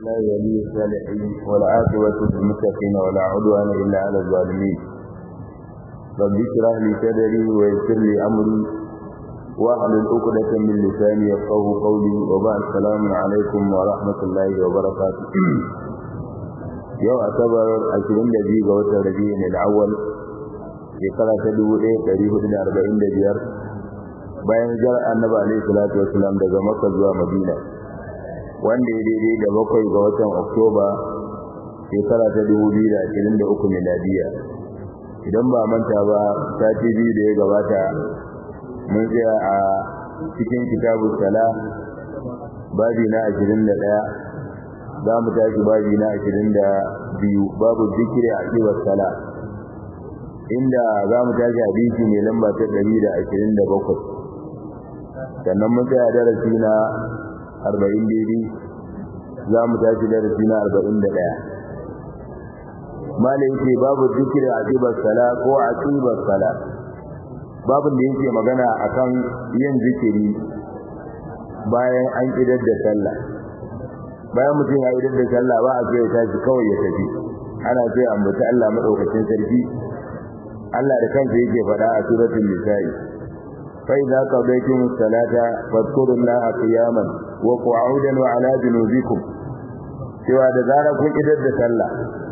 لا ولي الصالحين والعاقبة للمتقين ولا عدوان إلا على الظالمين رب اشرح لي صدري ويسر لي أمري واحلل عقدة من لساني يفقه قولي وبعد السلام عليكم ورحمة الله وبركاته yau asabar 22 ga watan rabi'in al-awwal shekara ta 1445 bayan jar annabi alaihi salatu wasalam daga makka zuwa madina wanda ya daidai da bakwai ga watan oktoba shekara ta 2023 miladiya idan ba manta ba sati biyu da ya gabata mun tsaya a cikin kitabu sala babi na 21 za mu tashi babi na 22 babu zikiri a cikin sala inda za mu tashi hadisi mai lamba ta 127 sannan mun tsaya darasi na 40 daidai za mu tashi darasi na 41 malai yake babu zikiri a cikin sala ko a cikin sala babin da yake magana akan yin zikiri bayan an idar da sallah bayan mutum ya idar da sallah ba a so ya tashi kawai ya tafi ana so ya ambaci Allah madaukakin sarki Allah da kansa yake faɗa a suratul nisa'i fa idza qadaytum as-salata fadhkurullaha qiyaman wa qu'udan wa 'ala junubikum cewa da zara kun idar da sallah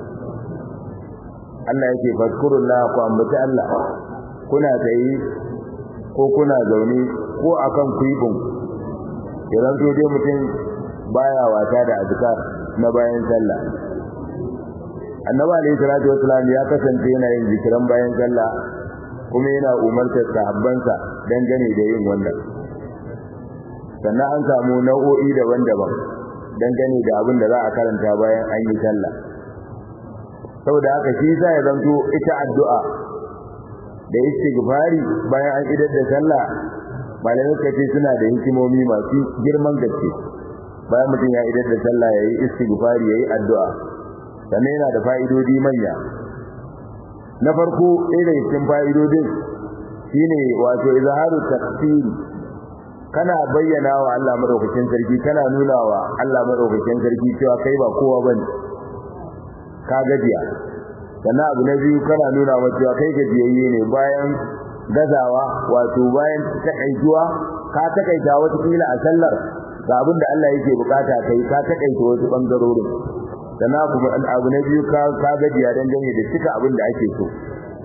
Allah yake fadhkurullaha ku ambaci Allah kuna tsaye ko kuna zaune ko akan kuibin idan so dai mutum baya wata da azkar na bayan sallah annabi alayhi salatu wassalam ya kasance yana yin zikiran bayan sallah kuma yana umartar sahabbansa dangane da yin wannan sannan an samu nau'o'i daban-daban dangane da abin da za a karanta bayan an yi sallah saboda haka shi sa ya zanto ita addu'a da istighfari bayan an idar da sallah malamai kace suna da hikimomi masu girman gaske bayan mutum ya idar da sallah yayi istighfari yayi addu'a sannan yana da fa'idodi manya na farko ɗaya daga cikin fa'idodin shine wato izharu taqsir kana bayyana wa Allah madaukakin sarki kana nuna wa Allah madaukakin sarki cewa kai ba kowa bane ka gajiya sannan abu na biyu kana nuna wa cewa kai gajiyayye ne bayan gazawa wato bayan takaituwa ka takaita wata kila a sallar ga abin da Allah yake bukata kai ka takaita wasu bangarorin sannan kuma abu na biyu ka ka gajiya dan gane da cika abin da ake so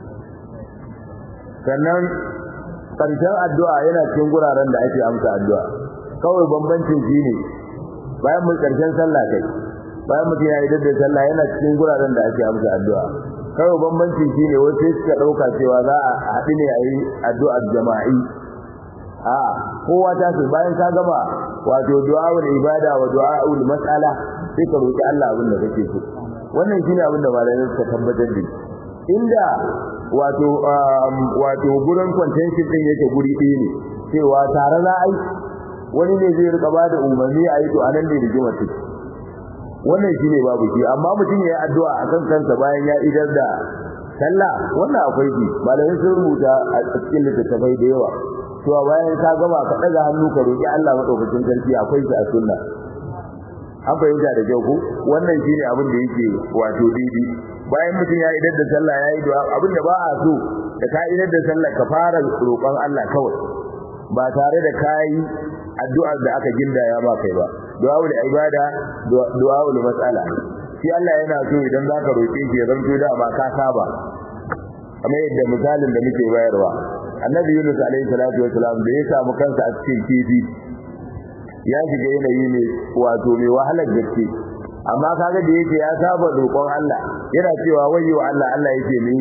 sannan karshen addu'a yana cikin guraren da ake amsa addu'a kawai bambancin shine bayan mun karshen sallah kai bayan mutum ya yi da sallah yana cikin guraren da ake amsa addu'a kawai bambanci shine wasu suka dauka cewa za a haɗu ne a yi addu'ar jama'i a kowa ta ce bayan ka gama wato du'a'ul ibada wa du'a'ul mas'ala sai ka roki Allah abin da kake so wannan shine abin da malamai suka tabbatar da inda wato wato gurin contention din yake guri ɗaya ne cewa tare za a yi wani ne zai rika bada umarni a yi to anan ne rigimar take wannan shine babu shi amma mutum ya yi addu'a akan kansa bayan ya idar da sallah wannan akwai shi malamai sun rubuta a cikin littattafai da yawa cewa bayan ka gama ka daga hannu ka roki Allah madaukakin sarki akwai shi a sunna an fahimta da kyau ko wannan shine abin da yake wato didi bayan mutum ya idar da sallah ya yi du'a abin da ba a so da ka idar da sallah ka fara roƙon Allah kawai ba tare da kai addu'ar da aka gindaya ba kai ba du'aul ibada du'aul mas'ala shi Allah yana so idan zaka roke shi ya zanto da ba ka saba kamar yadda misalin da muke bayarwa annabi Yunus alaihi salatu wasalam da ya samu kansa a cikin kifi ya shiga yanayi ne wato mai wahalar gaske amma kaga da yake ya saba roƙon Allah yana cewa wayyo Allah Allah yake ni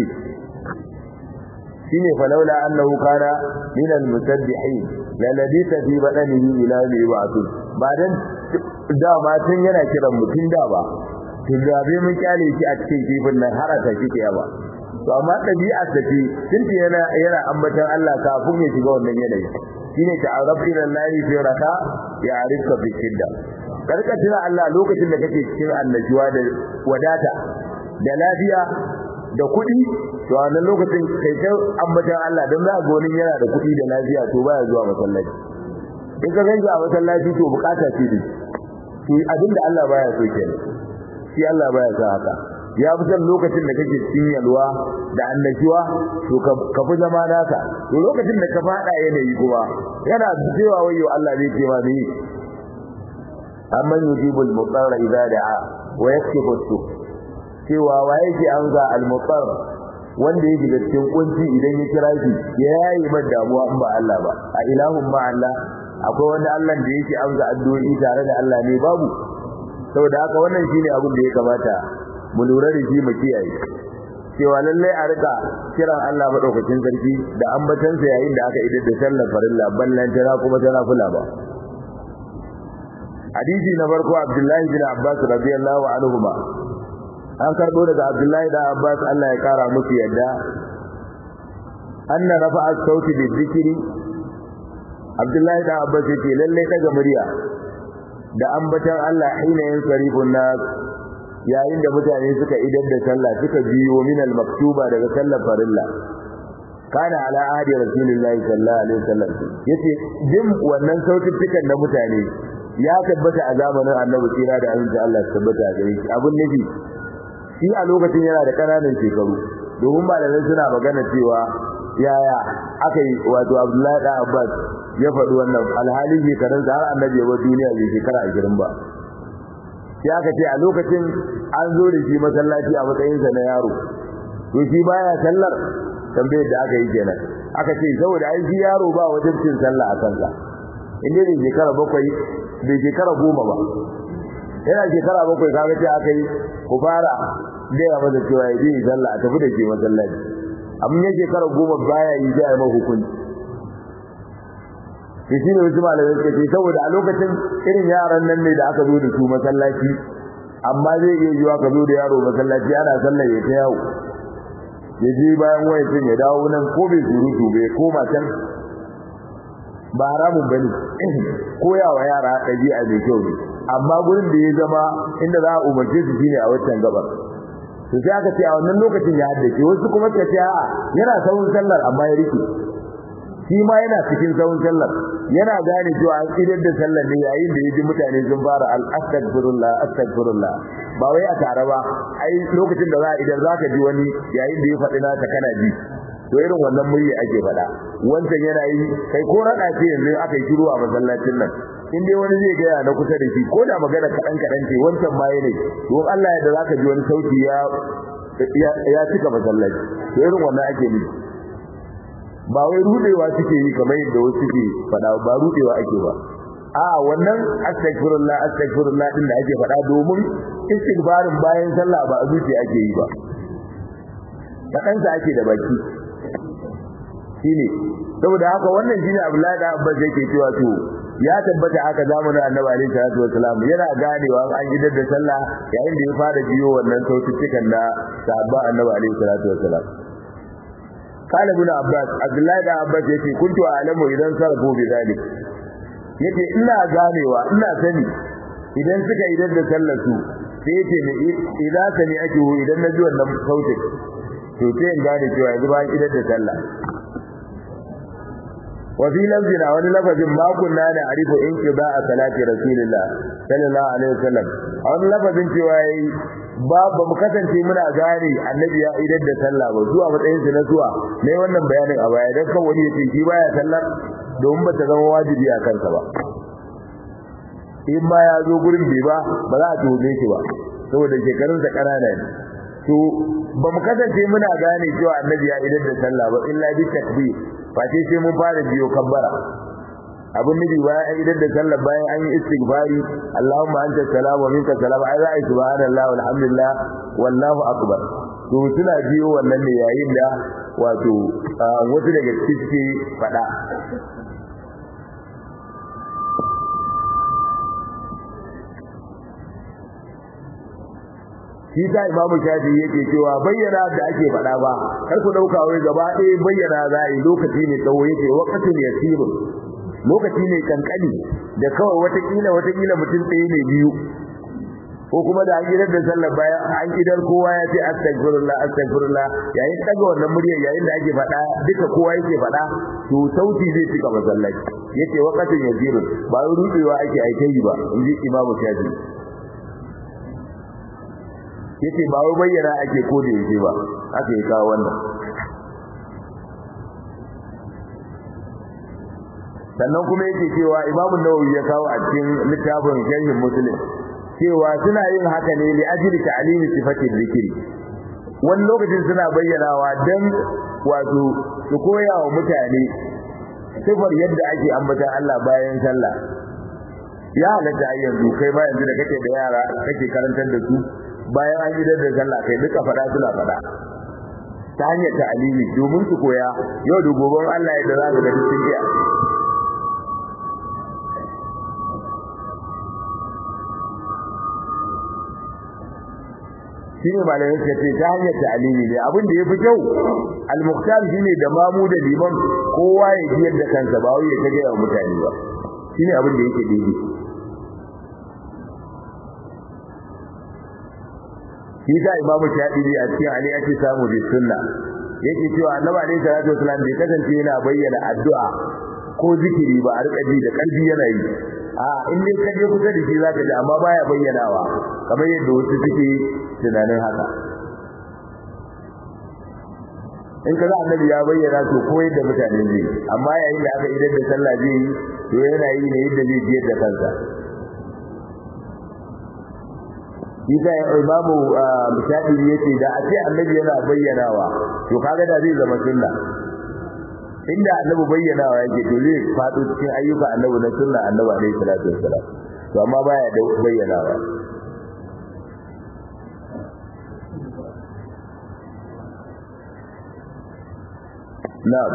shine falaula annahu kana min al-musabbihin la labita fi badanihi ila yawmi yub'ath ba dan da ma tun yana kiran mutun da ba tun da bai mun kyale shi a cikin kifin nan har ta shi ba to amma dabi'ar ta ce tun yana yana ambatan Allah kafin ya shiga wannan yanayi shine ta'arraf ila Allah fi raka ya arifka fi shidda karka tuna Allah lokacin da kake cikin annajuwa da wadata da lafiya da kuɗi to a wannan lokacin kai ta ambatan Allah dan za ga wani yana da kuɗi da lafiya to baya zuwa masallaci in ka ganga a masallaci to bukata ce dai to abinda Allah baya so kenan shi Allah baya so haka ya fi san lokacin da kake cikin yalwa da annashuwa to ka fi zama naka to lokacin da ka fada yanayi kuma yana cewa wayo Allah zai ce ma ni amman yujibul mutarra idza da'a wa yakshifu su cewa wa yake an ga al-mutar wanda yake da cikin kunci idan ya kira shi ya yayi mad damuwa in ba Allah ba a ilahun ma Allah akwai wanda Allah da yake an ga addu'o'i tare da Allah ne babu saboda haka wannan shine abin da ya kamata mu lura da shi mu kiyaye cewa lallai a rika kiran Allah madaukakin sarki da ambatansa yayin da aka idar da sallar farilla ballan tana kuma tana kula ba hadisi na farko Abdullahi bin Abbas radiyallahu anhuma an karbo daga Abdullahi da Abbas Allah ya kara musu yadda anna rafa'a sauti bi dhikri Abdullahi da Abbas yake lalle daga murya da ambatan Allah hina yin sarifun nas yayin da mutane suka idar da sallah suka biyo min al-maktuba daga sallar farilla kana ala ahdi rasulillahi sallallahu alaihi wasallam yace jin wannan sautukan na mutane ya tabbata a zamanin annabi tsira da aminci Allah ya tabbata a gare shi abun nabi shi a lokacin yana da kananan shekaru domin malamai suna magana cewa yaya aka yi wato Abdullahi da Abbas ya faɗi wannan alhali shekarunsa har annabi ya bar duniya bai shekara 20 ba sai aka ce a lokacin an zo da shi masallaci a matsayinsa na yaro to shi baya sallar tambayar da aka yi kenan aka ce saboda ai shi yaro ba wajen cin sallah a kansa inda bai shekara bakwai bai shekara goma ba yana shekara bakwai kaga ce aka yi ku fara gaya masa cewa ya je sallah a tafi da ke masallaci amma ya shekara goma baya yi zai yi hukunci shi shine wasu malamai suka ce saboda a lokacin irin yaran nan ne da aka zo da su masallaci amma zai iya yiwa ka zo da yaro masallaci ana sallar ya ta yawo ya je bayan wayan ya dawo nan ko bai surutu bai koma can ba haramun bane koyawa yara ɗabi'a mai kyau ne amma gurin da ya zama inda za a umarce su shine a wancan gabar to sai aka ce a wannan lokacin ya haddace wasu kuma suka ce a'a yana saurin sallar amma ya rike shi ma yana cikin sauran sallar yana gane cewa an idar da sallar ne yayin da yaji mutane sun fara al astaghfirullah astaghfirullah ba wai a tare ba ai lokacin da za a idan zaka ji wani yayin da ya faɗi naka kana ji to irin wannan murya ake faɗa wancan yana yi kai ko rada ce yanzu aka yi shiru a masallacin nan in dai wani zai gaya na kusa da shi ko da magana kaɗan kaɗan ce wancan ma ne don Allah ya da zaka ji wani sauti ya ya cika masallaci to irin wannan ake nufi ba wai rudewa suke yi kamar yadda wasu suke faɗa ba rudewa ake ba a wannan astaghfirullah astaghfirullah din da ake faɗa domin istighfarin bayan sallah ba a zuciya ake yi ba kaɗan sa ake da baki shine saboda haka wannan shine Abdullahi da Abbas yake cewa to ya tabbata haka zamanin Annabi alaihi salatu wasalam yana ganewa an idar da sallah yayin da ya fara biyo wannan saututtukan da sahabba Annabi alaihi salatu wasalam قال ابن عباس عبد الله بن عباس yace kuntu a'lamu idan sarfu bi zalik yace ina ganewa ina sani idan suka idan da sallar su sai yace ne idan sani ake idan na ji wannan sautin to sai in gane cewa yanzu ba idan da sallah wa fi lafzina wani lafazin ma kunna na arifu in ki ba a salati rasulillah sallallahu alaihi wasallam a wani lafazin cewa yayi ba ba mu kasance muna gane annabi ya idan da sallah ba zuwa matsayin sa na zuwa ne wannan bayanin a baya dan kan wani yace shi baya sallar domin ba ta zama wajibi a kansa ba in ma ya zo gurin bai ba ba za a tuhume shi ba saboda shekarun sa kanana ne to ba mu kasance muna gane cewa annabi ya idan da sallah ba illa bi takbir face sai mun fara biyo kabbara abun nufi bayan an idan da sallah bayan an yi istighfari Allahumma anta salam wa minka salam ai za a yi subhanallah walhamdulillah wallahu akbar to suna biyo wannan ne yayin da wato wasu daga cikin fada shi ta imamu shafi yake cewa bayyana da ake faɗa ba kar ku dauka wai gaba ɗaya bayyana za a yi lokaci ne tsawo yake waqatin yasirun lokaci ne kankani da kawai watakila watakila mutum ɗaya ne biyu ko kuma da an gidan da sallar bayan an gidan kowa ya ce astaghfirullah astaghfirullah yayin daga wannan muryar yayin da ake faɗa duka kowa yake faɗa to sauti zai cika masallaci yace waqatin yasiru ba rubewa ake aikai ba inji imamu shafi yace ba wai bayyana ake ko da yake ba aka yi kawo wannan sannan kuma yake cewa imamu nawawi ya kawo a cikin littafin sharhin muslim cewa suna yin haka ne li ajli ta'limi sifatin zikri wani lokacin suna bayyanawa dan wato su koya wa mutane sifar yadda ake ambatan Allah bayan sallah ya halatta ai yanzu kai ba yanzu da kake da yara kake karantar da su bayan an idar da sallah kai duka fada suna fada ta hanyar ta'alimi domin su koya yau da gobe Allah ya da za su ga cikin iya shine malamin suka ce ta hanyar ta'alimi ne abin da yafi kyau al-muqtar shine da mamu da liman kowa ya ji yadda kansa ba wai ya kage wa mutane ba shine abin da yake daidai shi da imamu shafi'i a cikin ali ake samu bi sunna yake cewa annabi alaihi salatu wasallam bai kasance yana bayyana addu'a ko zikiri ba a rika ji da kalbi yana yi a in dai ka je kusa da shi zaka ji amma baya bayyanawa kamar yadda wasu suke tunanin haka in ka za annabi ya bayyana to ko yadda mutane zai amma yayin da aka idan da sallah zai yi to yana yi ne yadda zai biyar da kansa Isa ya imamu Shafi'i yace da a ce annabi yana bayyanawa to kaga da zai zama sunna inda annabi bayyanawa yake to zai fado cikin ayyuka annabi na sunna annabi alaihi salatu wassalam to amma baya da bayyanawa na'am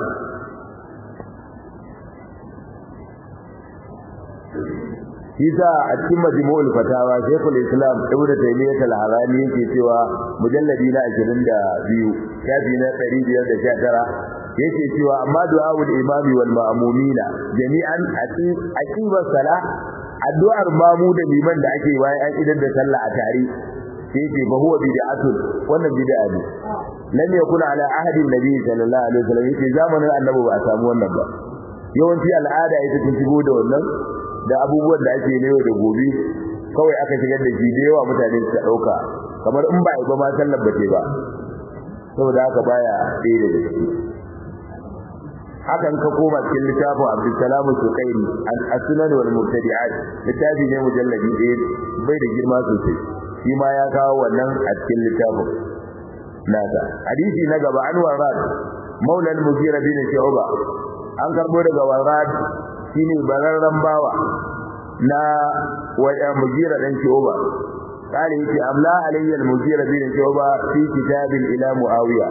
Isa a cikin majmu'ul fatawa Sheikhul Islam Ibn Taymiyyah al-Harani yake cewa mujalladi na 22 shafi na 519 yake cewa amma du'aul imami wal ma'mumina jami'an aqiba salah addu'ar mamu da liman da ake bayan an idar da sallah a tare sai ce fa huwa bid'atun wannan bid'a ne lam yakun ala ahadin nabi sallallahu alaihi wasallam yake zamanin annabi ba a samu wannan ba yawanci al'ada ita ta shigo da wannan da abubuwan da ake newa da gobe kawai aka shigar da shi da yawa mutane su dauka kamar in ba ba ma sallar bace ba saboda haka baya ɗaya da gaske hakan ka koma cikin littafin Abdulsalam Sukairi as-Sunan wal Mubtadi'at littafi ne mujalladi ɗaya bai da girma sosai shi ma ya kawo wannan a cikin littafin nasa hadisi na gaba an warad maula al-Mughira bin Shu'ba an karbo daga warad shine bararran bawa na waya Mughira dan Shu'ba قال يتي أملا علي المجير بن شعبة في كتاب إلى معاوية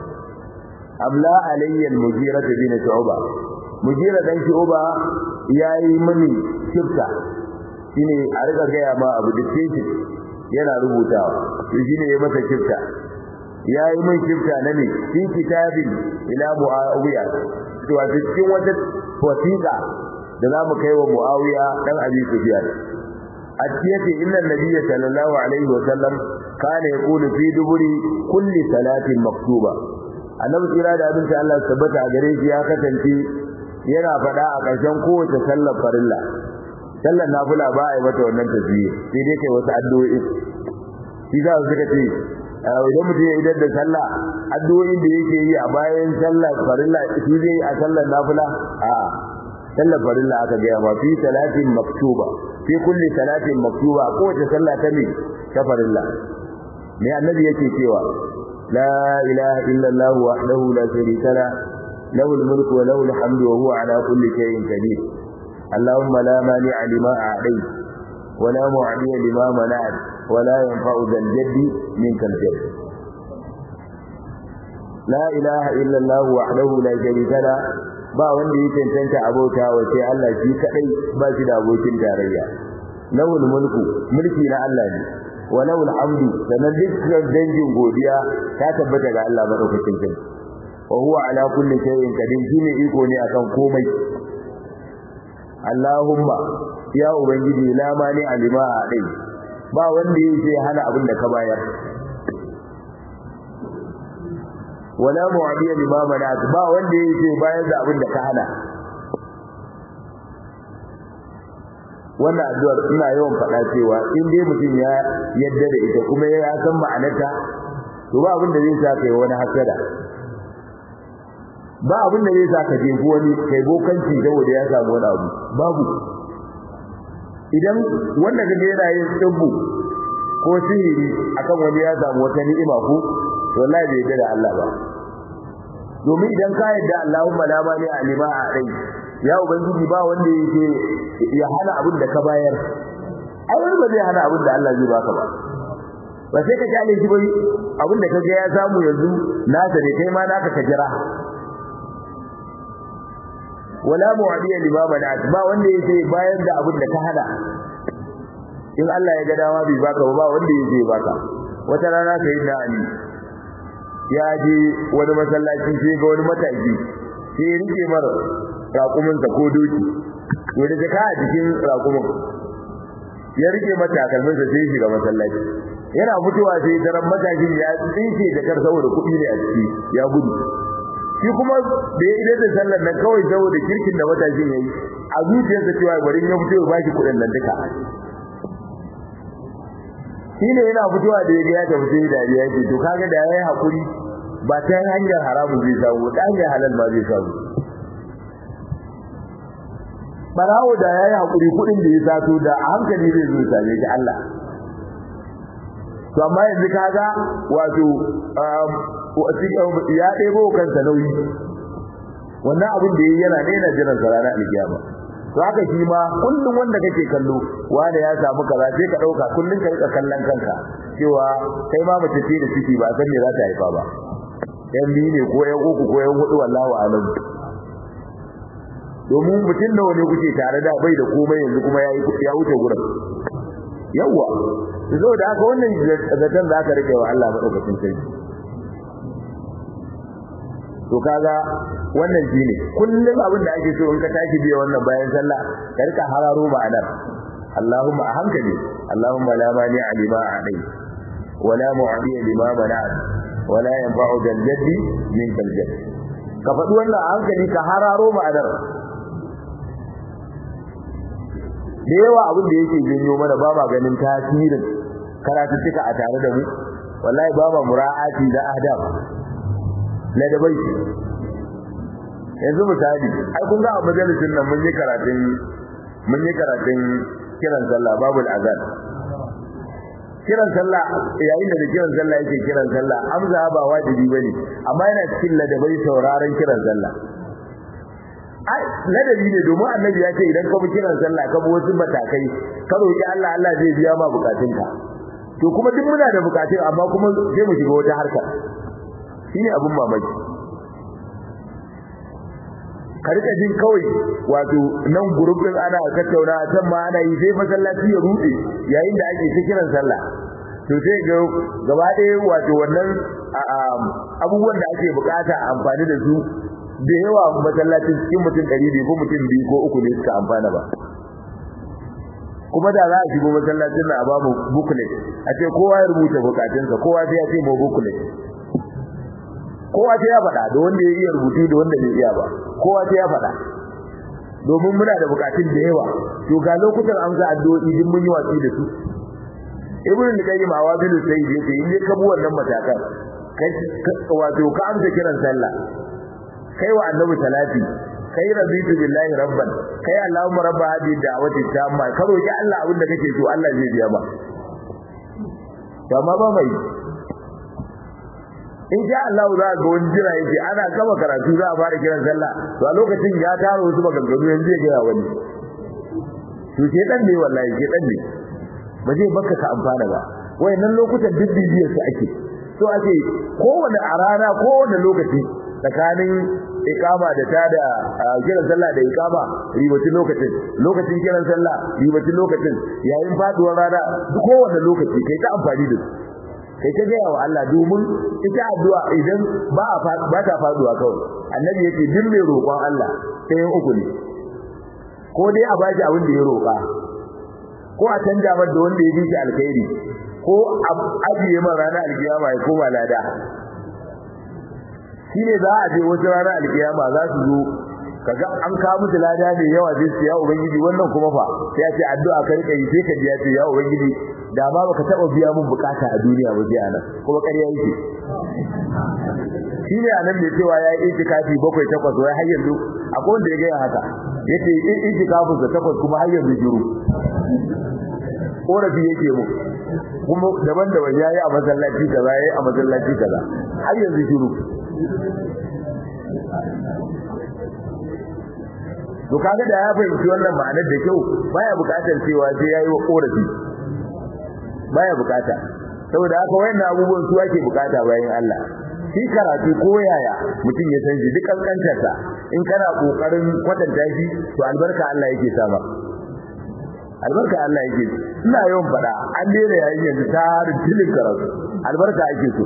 amla alayya al-mujira bin shu'ba mujira dan shu'ba yayi mini shifta shine a riga gaya ma abu da take yana rubutawa to shine yayi masa shifta yayi min shifta na ne fi kitabin ila muawiya to a cikin wata wasiqa da zamu kai wa muawiya dan abi sufyan a cikin inna nabiyya sallallahu alaihi wa sallam kana yaqulu fi duburi kulli salatin maktuba annabi tsira da abinci Allah tabbata a gare shi ya kasance yana faɗa a ƙarshen kowace sallar farilla sallar nafila ba a yi mata wannan tasbihi sai dai kai wasu addu'o'i shi za su suka ce idan mutum ya idar da sallah addu'o'in da yake yi a bayan sallar farilla shi zai yi a sallar nafila a sallar farilla aka gaya ma fi salatin maktuba fi kulli salatin maktuba kowace sallah ta ne ta farilla me annabi yake cewa لا إله إلا الله وحده لا شريك له له الملك وله الحمد وهو على كل شيء قدير اللهم لا مانع لما أعطيت ولا معطي لما منعت ولا ينفع ذا الجد منك الجد لا إله إلا الله وحده لا شريك له ba wanda ya cancanta abota wa sai Allah shi kadai ba shi da abokin tarayya lawul mulku mulki na Allah ne walau alhamdu sanan dukkan dangin godiya ta tabbata ga Allah madaukakin sarki wa huwa ala kulli shay'in qadir shine iko ne akan komai Allahumma ya ubangiji la mani alima dai ba wanda yake hana abin da ka bayar wala mu'adiya lima manat ba wanda yake bayar da abin da ka hana wannan addu'ar ina yawan faɗa cewa in dai mutum ya yadda da ita kuma ya san ma'anarta to ba abin da zai sa kai wani hasada ba abin da zai sa ka jefu wani kai bokanci saboda ya samu wani abu babu idan wanda kaga yana yin tsibbu ko sihiri akan wani ya samu wata ni'ima ko to wallahi bai yarda da Allah ba domin idan ka yarda Allahumma la mani alima a dai ya ubangiji ba wanda yake ya hana abin da ka bayar ai wani ba zai hana abin da Allah zai baka ba ba sai ka kyale shi bai abin da kaga ya samu yanzu nasa ne kai ma naka ka jira wala mu'adiya lima mana'at ba wanda yake bayar da abin da ka hana in Allah ya ga dama bai baka ba wanda yake baka wata rana sai da Ali ya je wani masallaci sai ga wani mataki sai ya rike mar raƙumin sa ko doki to da jaka a cikin raƙumin ya rike mata kalmin sa sai shiga masallaci yana mutuwa sai daren matakin ya tsinke da kar saboda kuɗi ne a ciki ya gudu shi kuma da ya idar da sallar nan kawai saboda kirkin da matashin yayi a zuciyarsa cewa bari ya fito ya baki kuɗin nan duka shine yana fitowa da ya ga ya tafi sai dariya yake to kaga da yayi hakuri ba ta hanyar haramu zai samu ta hanyar halal ma zai samu barawo da yayi hakuri kuɗin da ya sato da a hankali zai zo same shi Allah to amma yanzu kaga wato ya ɗebo kansa nauyi wannan abin da yayi yana ne yana jiran sa ranar alkiyama to haka shi ma kullum wanda kake kallo wanda ya samu kaza sai ka dauka kullum ka rika kallon kanka cewa kai ma mace ce da ciki ba san me za ta haifa ba yan biyu ne ko yan uku ko yan hudu wallahi alam domin mutum nawa ne kuke tare da bai da komai yanzu kuma ya ya wuce gurin yawa saboda haka wannan zaton da aka rike wa Allah madaukakin sarki to kaga wannan shine kullum abin da ake so in ka tashi biya wannan bayan sallah ka rika hararo ma'anar Allahumma a hankali Allahumma la mani alima alai wala mu'adi lima mana'at wala yanfa'u dal jaddi min kal jadd ka faɗi wannan a hankali ka hararo ma'anar da yawa abin da yake janyo mana ba ma ganin tasirin karatuttuka a tare da mu wallahi ba ma mura'ati da adab na da bai yanzu misali ai kun ga a majalisin nan mun yi karatun mun yi karatun kiran sallah babul azan kiran sallah yayin da kiran sallah yake kiran sallah amza ba wajibi bane amma yana cikin ladabai sauraron kiran sallah ai ladabi ne domin annabi ya ce idan ka bi kiran sallah ka bi wasu matakai ka roki Allah Allah zai biya ma bukatunka to kuma duk muna da bukatun amma kuma sai mu shiga wata harkar shine abun mamaki ka rika jin kawai wato nan gurbin ana tattauna can ma ana yi sai masallaci ya rude yayin da ake ta kiran sallah to sai ga gaba ɗaya wato wannan abubuwan da ake bukata a amfani da su da yawa masallacin cikin mutum ɗari biyu ko mutum biyu ko uku ne suka amfana ba kuma da za a shigo masallacin na a bamu booklet a ce kowa ya rubuta bukatunsa kowa sai ya ce mu booklet kowa sai ya faɗa da wanda ya iya rubutu da wanda bai iya ba kowa sai ya faɗa domin muna da bukatun da yawa to ga lokutan an ga addu'o'i din mun yi watsi da su ibnu al-qayyim awazilu sayyid yace in ka bi wannan matakan kai wato ka amsa kiran sallah kai wa annabi salati kai rabitu billahi rabban kai allahumma rabba hadhihi da'wati tamma ka roki Allah abin da kake so Allah zai biya ba to amma ba mai in sha Allah za ga wani jira yake ana gama karatu za a fara kiran sallah to a lokacin ya taro wasu maganganu yanzu zai gaya wani to ke dan ne wallahi ke dan ne ba zai baka ka amfana ba wayannan lokutan duk bibiyar su ake so ake kowane a rana kowane lokaci tsakanin ikama da ta da kiran sallah da ikama ribacin lokacin lokacin kiran sallah ribacin lokacin yayin faduwar rana duk kowane lokaci kai ta amfani da su kai ta gaya wa Allah domin ita addu'a idan ba ba ta faduwa kawai annabi yake duk mai roƙon Allah sai uku ne ko dai a bashi abin da ya roƙa ko a canja mar da wanda ya bi shi alkhairi ko a ajiye mar ranar alkiyama ya koma lada shine za a je wata ranar alkiyama za su zo kaga an kawo musu lada ne yawa zai ce ya ubangiji wannan kuma fa sai ya ce addu'a ka rika yi sai ka ji ya ce ya ubangiji da ma baka taba biya mun bukata a duniya ba jiya nan kuma ƙarya yake shine anan mai cewa ya yi itikafi bakwai takwas wai har yanzu akwai wanda ya ga haka yace itikafin sa takwas kuma har yanzu shiru korafi yake mu kuma daban-daban yayi a masallaci kaza yayi a masallaci kaza har yanzu shiru to kaga da ya fahimci wannan ma'anar da kyau baya bukatar cewa sai yayi wa korafi baya bukata saboda haka wayannan abubuwan su ake bukata bayan Allah shi karatu ko yaya mutum ya san shi duk kankantarsa in kana kokarin kwatanta shi to albarka Allah yake sama albarka Allah yake ina yawan fada an daina yayin yanzu tarin tilin karatu albarka ake so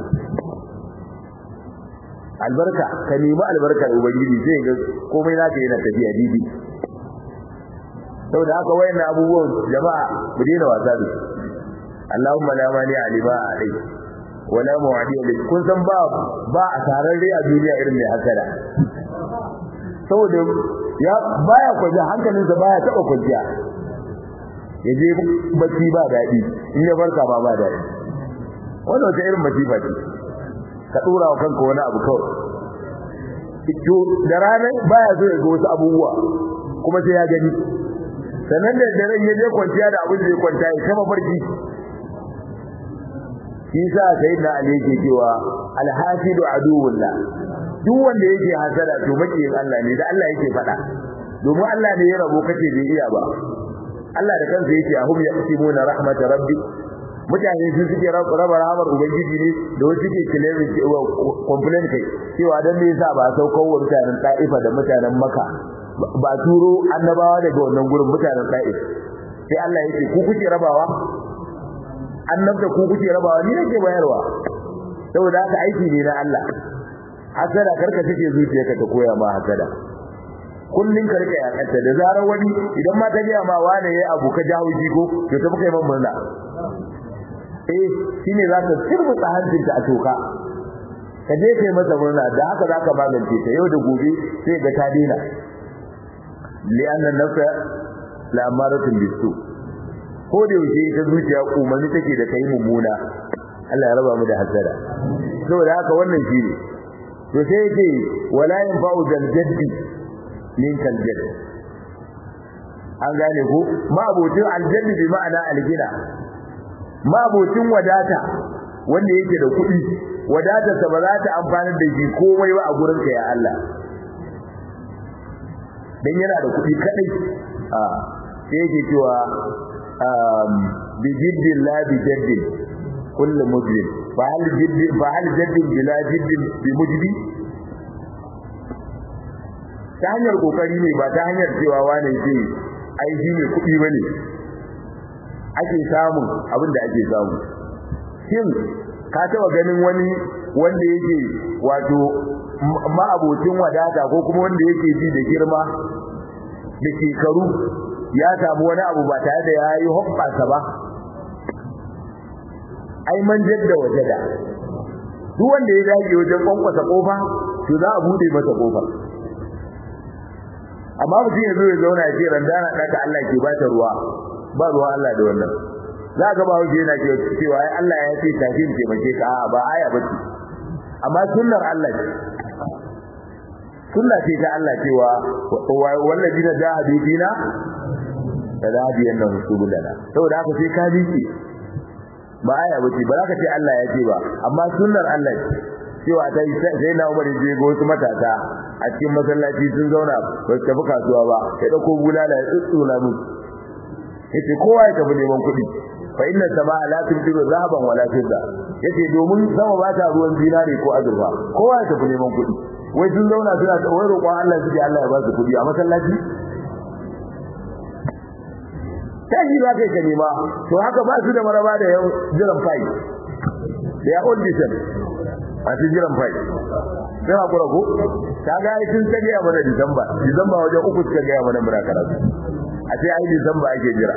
albarka ka nemi albarkar ubangiji sai ga komai naka yana tafiya didi saboda haka wayannan abubuwan jama'a mu daina wasa da su Allahumma la mani alima alai wala mu'adi alai kun san ba ba a tararre a duniya irin mai hasada saboda ya baya kwaje hankalinsa baya taba kwajiya yaje bacci ba dadi in ya farka ba ba dadi wannan wata irin masifa ce ka dora wa kanka wani abu kawai to da rana baya so ya ga wasu abubuwa kuma sai ya gani sannan da daren ya je kwanciya da abin da ya kwanta ya kama farki shi sa sayyidina ali yake cewa alhasidu aduwullah duk wanda yake hasada to makiyin Allah ne da Allah yake faɗa domin Allah ne ya rabo kace bai iya ba Allah da kansa yake ahum yaqsimuna rahmat rabbi mutane su suke raba rahamar ubangiji ne da wasu suke claiming complain kai cewa dan me yasa ba saukar wa mutanen Taifa da mutanen Makka ba turo annabawa daga wannan gurin mutanen Taif sai Allah yake ku kuke rabawa annabta ku kuke rabawa ni nake bayarwa saboda haka aiki ne na Allah hasada karka take zuciyarka ta koya ma hasada kullun ka rika yakanta da zarar wani idan ma ta ga ma wane yayi abu ka jawo shi ko to ta kai man murna eh shine za ka sirbuta hancinta a toka ka je kai masa murna da haka zaka magance ta yau da gobe sai ga ta dina li'anna nafsa la'amaratun bisu ko da yaushe ita zuciya umarni take da kai mummuna Allah ya raba mu da hasada saboda haka wannan shine to sai yake wala yanfa'u zal jaddi min kal jadd an gane ko ma abotin aljanni bi ma'ana algina ma abotin wadata wanda yake da kuɗi wadatarsa ba za ta amfana da shi komai ba a gurin ka ya Allah dan yana da kuɗi kadai a sai yake cewa bi jiddin la bi jaddin kullu mujrim fa hal jiddin fa hal jaddin bila jiddin bi mujdi ta hanyar kokari ne ba ta hanyar cewa wane ce ai shi ne kuɗi bane ake samun abin da ake samu shin ka taba ganin wani wanda yake wato ma'abocin wadata ko kuma wanda yake ji da girma da shekaru ya samu wani abu ba tare da ya yi hoɓɓasa ba ai man jadda wajada duk wanda ya dage wajen kwankwasa kofa to za a bude masa kofa amma mutum ya zo ya zauna ya ce randana ɗaka Allah ke ba ta ruwa ba ruwa Allah da wannan za ka ba wuce yana cewa ai Allah ya ce tafi in taimake ka a'a ba aya ba ce amma sunnar Allah ce sunna ce ta Allah cewa wallazina jahadu fina tadhadiyanna subulana saboda haka sai ka biki ba aya ba ce ba za ka ce Allah ya ce ba amma sunnar Allah ce cewa ta sai na Umar je ga wasu matasa a cikin masallaci sun zauna ba su tafi kasuwa ba ya dauko bulala ya tsutsula musu yace kowa ya tafi neman kuɗi fa inna samaa la tumtiru zahaban wala fidda yace domin sama ba ta ruwan zinare ko azurfa kowa ya tafi neman kuɗi wai sun zauna suna ta wai roƙon Allah su Allah ya ba su kuɗi a masallaci sai ba kai ka nema to haka ba su da maraba da yau jiran fai da ya old diesel a cikin jiran fai sai hakura ko ta ga ai sun tage mana Disamba Disamba wajen uku suka ga mana mura karatu a ce ai Disamba ake jira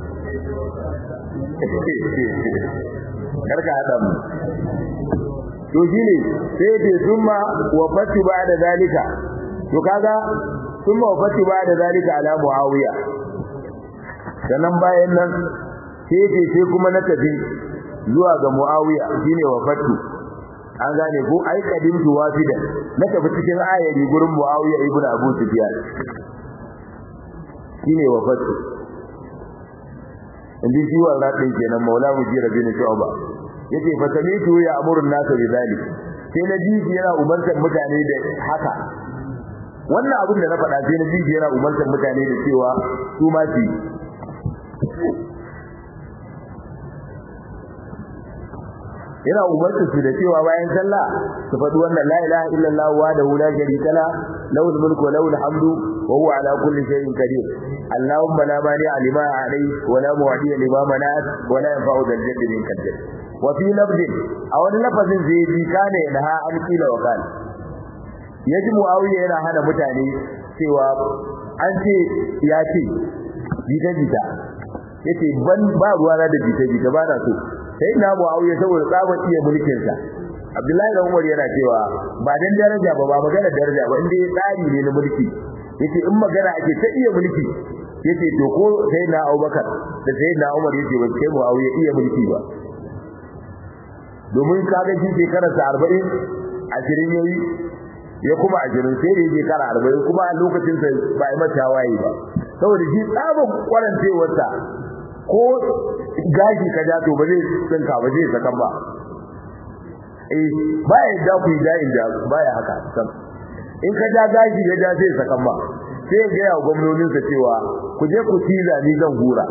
karka hada mu to shine sai da zumma wa fati ba da zalika to kaga ثم وفت بعد ذلك على معاوية sannan bayan nan sai ce sai kuma na tafi zuwa ga Muawiya shine wafatu an gane ko ai kadimtu wafidan na tafi cikin ayari gurin Muawiya ibn Abu Sufyan shine wafatu indi shi wannan din kenan Maula Mujira bin Shu'ba yace fa samitu ya amuru an-nas bi zalik sai na ji yana umartar mutane da haka wannan abin da na faɗa sai na ji yana umartar mutane da cewa su ma su yana umarta su da cewa bayan sallah su faɗi wannan la ilaha illallah wa da la sharika la lahu mulku wa lahu hamdu wa huwa ala kulli shay'in qadir allahumma la mani lima alayhi wa la mu'ti lima manat wa la yanfa'u dhal jaddi min qadir wa fi lafzin a wani lafazin zai bi kana yana an kila wa kana yaji muawiya yana hana mutane cewa an ce ya ce jita jita yace ban ba ruwana da jita jita ba na so sai na Muawiya saboda tsaban iya mulkin sa Abdullahi da Umar yana cewa ba dan daraja ba ba magana daraja ba inda ya tsari ne na mulki yace in magana ake ta iya mulki yace to ko sai na Abubakar da sai na Umar yace ba sai Muawiya iya mulki ba domin kaga shi shekarar sa 40 ashirin yayi ya kuma ashirin sai da yake kara 40 kuma a lokacin sa ba ai mata waye ba saboda shi tsaban kwarancewarsa ko gashi ka ja to ba zai tsinka ba zai sakan ba eh baya da ku da inda baya haka sam in ka ja gashi ya ja zai sakan ba sai ga ya gwamnonin sa cewa ku je ku tiza ni zan hura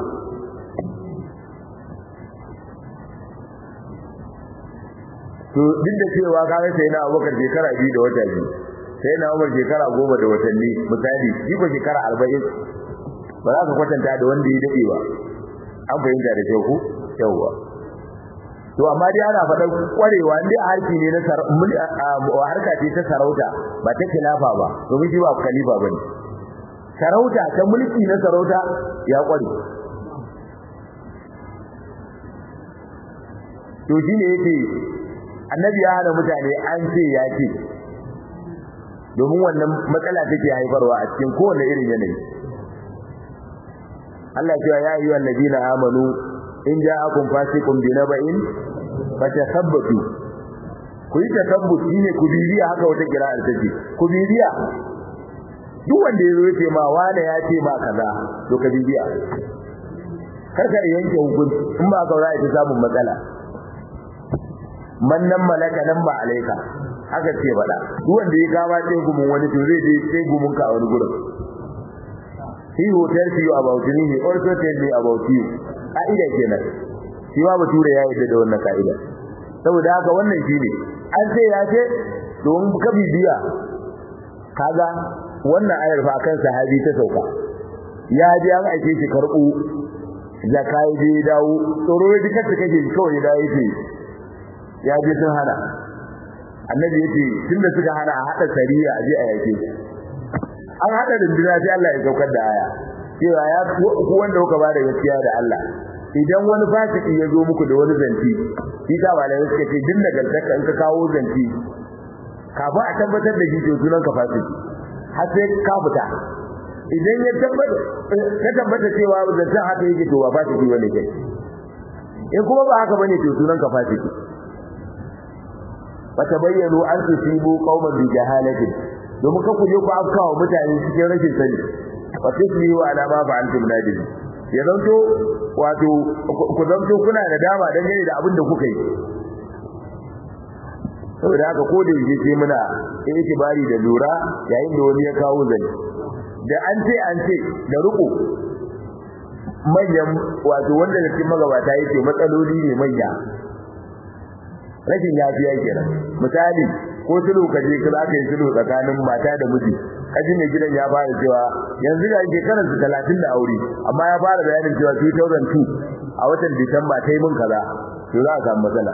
to duk da cewa ka ga sai na Abubakar shekara biyu da wata biyu sai na Umar shekara goma da watanni misali shi ko shekara 40 ba za ka kwatanta da wanda ya dade ba an fahimta da kyau ku yawwa to amma dai ana faɗa kwarewa indai harki ne na harka ce ta sarauta ba ta khilafa ba domin shi ba khalifa bane sarauta ta mulki na sarauta ya kware to shine yake annabi ya hana mutane an ce ya ce domin wannan matsala take haifarwa a cikin kowane irin yanayi Allah cewa ya ayyuhal ladina amanu in ja'akum fasiqun binaba'in fatathabbatu ku yi tasabbuti ne ku bibiya haka wata kira'ar take ku bibiya duk wanda yazo yace ma wane ya ce ma kaza to ka bibiya kar ka yanke hukunci in ba ka ra'ayi ta samun matsala man nan malaka nan ba alaika haka ce faɗa duk wanda ya kama ce gumin wani to zai je sai gumin ka a wani gurin he who tells you about me he also tells me about you ka'ida kenan shi ma bature ya yarda da wannan ka'ida saboda haka wannan shine an ce ya ce don ka bibiya kaga wannan ayar fa kan sahabi ta sauka ya ji an aike shi karbu zakai je dawo tsoro ya dukkan ta kake kawai da yake ya je sun hana annabi yace tunda suka hana a hada sariya a je a yake an hada dindina sai Allah ya saukar da aya cewa ya ku wanda kuka bada gaskiya da Allah idan wani fasiki ya zo muku da wani zanti shi ta malai suka ce din nagartaka in ka kawo zanti kafin a tabbatar da shi to sunan ka fasiki har sai ka fita idan ya tabbata ka tabbata cewa zantin haka yake to ba fasiki bane kai in kuma ba haka bane to sunan ka fasiki fatabayyanu an tusibu qauman bi jahalatin domin ka kuje ku afkawa mutane cikin rashin sani wa tusbihu ala ma fa'altum nadim ya zanto wato ku zanto kuna da dama dan gane da abin da kuka yi saboda haka ko da yake sai muna itibari da lura yayin da wani ya kawo zani da an ce an ce da ruku manyan wato wanda da cikin magabata yake matsaloli ne manya rashin yafiya kenan misali ko tulu kaje ka za ka yi tulu tsakanin mata da miji kaji mai gidan ya fara cewa yanzu ga shekarar su 30 da aure amma ya fara bayanin cewa 2002 a watan Disamba ta yi mun kaza to za a samu matsala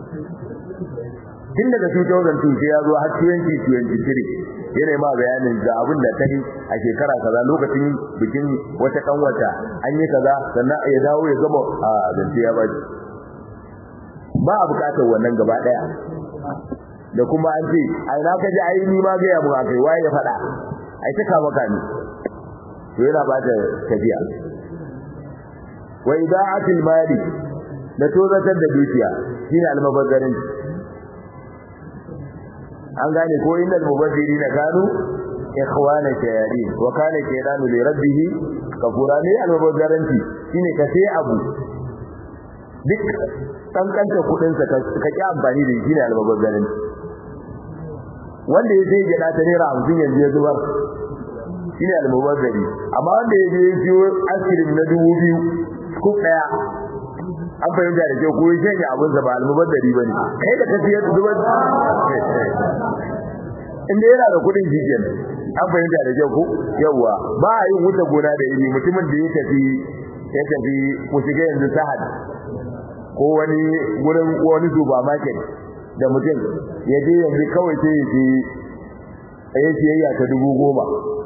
tun daga 2002 sai ya zo har 2023 yana ma bayanin da abin da ta yi a shekara kaza lokacin bikin wata kanwata an yi kaza sannan ya dawo ya gama a zance ya baci ba a bukatar wannan gaba daya da kuma an ce ai na kaji ai ni ma ga mu akai waye ya fada ai ta kama kani to yana ba ta tafiya wa ida'atil mali da tozatar da dukiya shine almabazzarin an gane ko innal mubazzirina kanu ikhwana shayatin wa kana shaytanu li rabbih kafura ne almubazzaranci shine ka sai abu duk kankanta kudin sa ka ki amfani da shi ne almubazzaranci wanda ya sai gida ta naira 50 yanzu ya zubar shine almubazzari amma wanda ya je siyo askirin na 2000 ko daya an fahimta da kyau ko ya shanye abin sa ba almubazzari bane kai da ka siyar zubar inda yana da kudin shi kenan an fahimta da kyau ko yawa ba a yin wuta gona da iri mutumin da ya tafi ya tafi ku shiga yanzu sahad ko wani gurin wani supermarket da mutum ya je yanzu kawai sai ya je ya siyayya ta dubu goma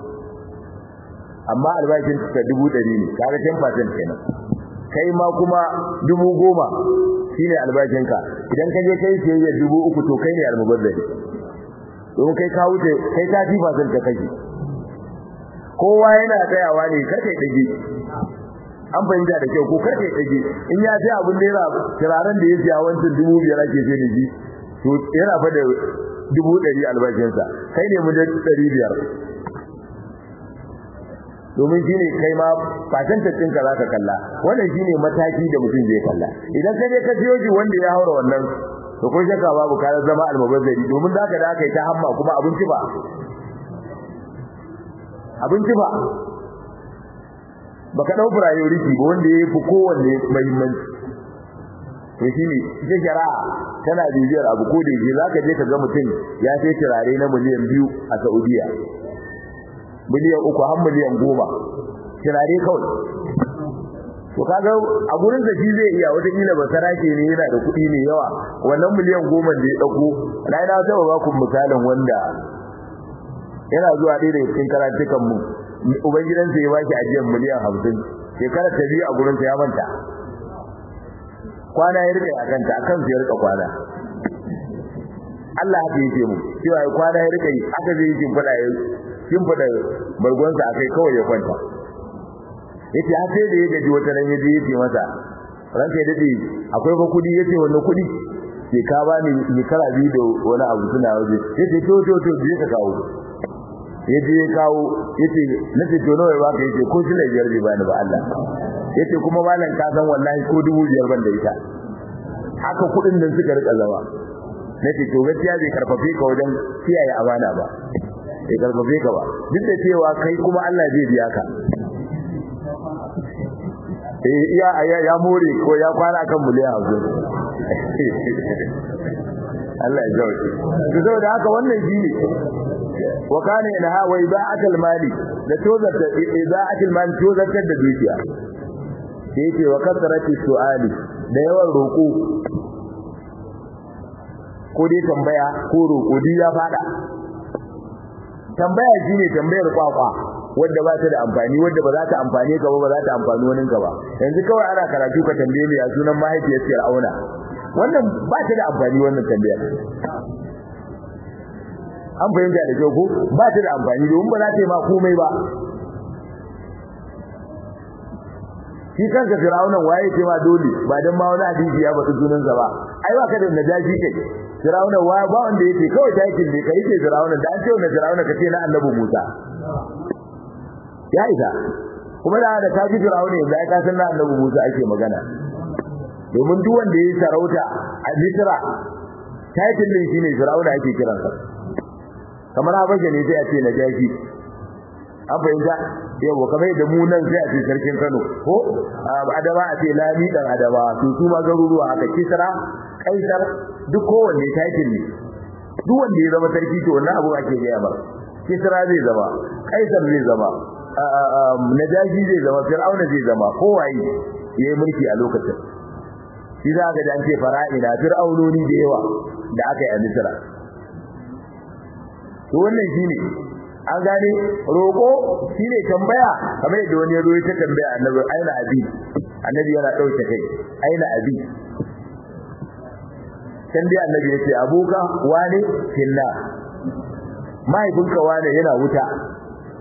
amma albashin ta dubu ɗari ne kaga 10% kenan kai ma kuma dubu goma shine albashinka idan ka je kai siyayya dubu uku to kai ne almubazzari domin kai ka wuce kai ta fi fasin ka kake kowa yana tsayawa ne kar kai dage an fahimta da kyau ko kar kai dage in ya sai abin da yana turaren da ya siya wancan dubu biyar ake sai da shi to yana fa da dubu ɗari albashinsa kai ne mu da ɗari biyar domin shine kai ma fatantaccin ka zaka kalla wannan shine mataki da mutum zai kalla idan ka je ka siyo shi wanda ya haura wannan to ko shakka babu ka zama almubazzari domin zaka da kai ta hamma kuma abinci ba abinci ba baka dau priority ba wanda yafi kowanne muhimmanci to shine ita shari'a tana bibiyar abu ko da yake zaka je ka ga mutum ya sai turare na miliyan biyu a Saudiya miliyan uku har miliyan goma kirare kawai to kaga a gurin da shi zai iya wata kila ba sarake ne yana da kuɗi ne yawa wannan miliyan goma da ya dauko na ina ta ba ku misalin wanda yana zuwa ɗaya daga cikin karatukan mu ubangidansa ya baki ajiyar miliyan hamsin shekara ta biyu a gurin ya manta kwana ya rike a kanta akan su ya rika kwana Allah haka yake mu cewa kwana ya rike aka zai yi fada ya kin fada bargonsa akai kawai ya kwanta yace har sai da ya gaji wata ran yaje yace masa ranka ya dade akwai ba kudi yace wannan kudi ke ka ba ni ni kara bi da wani abu suna waje yace to to to je ka kawo yaje ya kawo yace nace to nawa ba ka yace ko shi ne biyar bai bani ba Allah yace kuma malam ka san wallahi ko dubu biyar ban da ita haka kudin nan suka rika zama nace to gaskiya bai karfafe ka wajen kiyaye amana ba bai karfafe ka ba duk da cewa kai kuma Allah zai biya ka eh iya aya ya more ko ya kwana kan miliyan 50 Allah ya jauke to saboda haka wannan shine wa kana ilaha wa ibaatul mali da tozata ibaatul mali tozatar da dukiya sai yake wa kasarati su'ali da yawan roko ko dai tambaya ko roko duk ya fada tambaya shine tambayar kwakwa wanda ba ta da amfani wanda ba za ta amfane ka ba ba za ta amfani wani ka ba yanzu kawai ana karatu ka tambaye ni a sunan mahaifiyar Fir'auna wannan ba ta da amfani wannan tambayar an fahimta da kyau ko ba ta da amfani domin ba za ta yi ma komai ba shi kanka Fir'auna waye ce ma dole ba dan ma wani hadisi ya bata sunansa ba ai ba ka da najashi kai Fir'auna wa ba wanda yake kawai takin ne kai ke Fir'auna da an ce wannan Fir'auna kace na Annabi Musa ya isa kuma da da kaji Fir'auna yanzu ai ka san na Annabi Musa ake magana domin duk wanda yayi sarauta a Misra takin din shine Fir'auna ake kiransa kamar Habasha ne sai a ce Najashi an fahimta yawa kamar da mu nan sai a ce sarkin Kano ko Adama a ce Lami dan Adama to su ma garuruwa haka Kisra Kaisar duk kowanne title ne duk wanda ya zama sarki to wannan abu ake gaya ba Kisra zai zama Kaisar zai zama Najashi zai zama Fir'auna zai zama kowaye yayi mulki a lokacin shi za ka dan ce fara'ina fir'aunoni da yawa da aka yi a Misra to wannan shine an gane roko shine tambaya kamar yadda wani ya zo ya tambaya annabi aina abi annabi yana dauke kai aina abi can dai annabi ya ce abuka wane finna mahaifinka wane yana wuta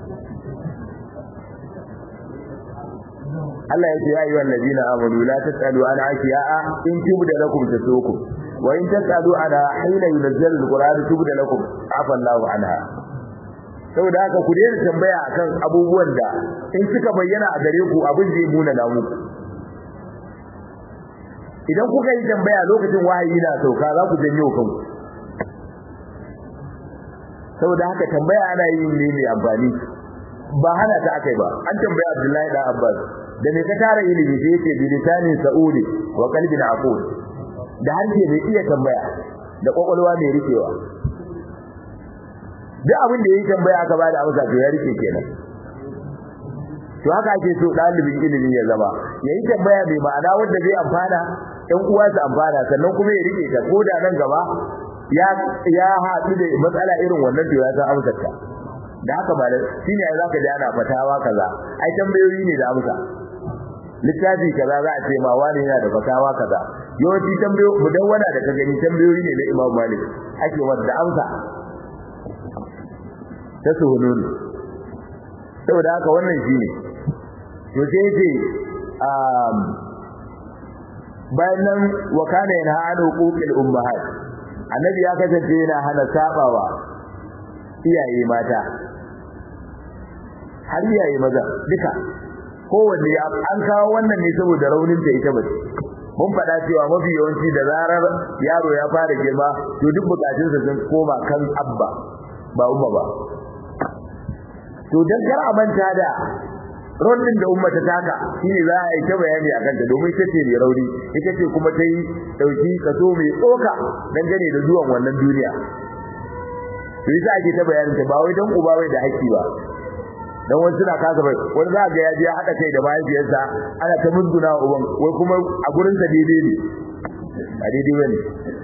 Allah ya ce ya ayyuhal ladina amanu la tasalu an ashiya'a in tubda lakum tasukum wa in tasalu ana hina yunzal alquran tubda lakum afa Allahu anha saboda haka ku daina tambaya akan abubuwan da in suka bayyana a gare ku abin zai muna da muku idan kuka yi tambaya lokacin wahayi na sauka za ku janyo kanku saboda haka tambaya ana yi ne mai amfani ba hana ta akai ba an tambaya Abdullahi da Abbas da me ka tara ilimi sai yace bi lisanin sa'udi wa qalbin aqul da harshe mai iya tambaya da kokolwa mai rikewa duk abin da yayi tambaya aka bada amsa to ya rike kenan to haka ake so dalibin ilimi ya zama yayi tambaya mai ma'ana wanda zai amfana ɗan uwa su amfana sannan kuma ya rike ta ko da nan gaba ya ya haɗu da matsala irin wannan to ya san amsar ta da haka ba shine ai zaka ji ana fatawa kaza ai tambayoyi ne da amsa littafi kaza za a ce ma wani yana da fatawa kaza yawanci tambayoyi mudawwana da ka gani tambayoyi ne na Imam Malik ake wanda amsa ta suhunun saboda haka wannan shine to sai ce um bayan nan wa kana yana hana huquqil ummahat annabi ya kasance yana hana sabawa iyaye mata har iyaye maza duka kowanne an kawo wannan ne saboda raunin ta ita bace mun faɗa cewa mafi yawanci da zarar yaro ya fara girma to duk bukatunsa sun koma kan abba ba umma ba to dan kar a manta da rondin da umma ta taka shine za a yi ta bayani akan ta domin ita ce mai rauni ita ce kuma ta yi dauki kaso mai tsoka dangane da zuwan wannan duniya to yasa ake ta bayanin ta ba wai dan uba wai da haƙƙi ba dan wani suna kasa bai wani za ga ya je ya hada kai da mahaifiyarsa ana ta munduna uban wai kuma a gurin sa daidai ne a daidai bane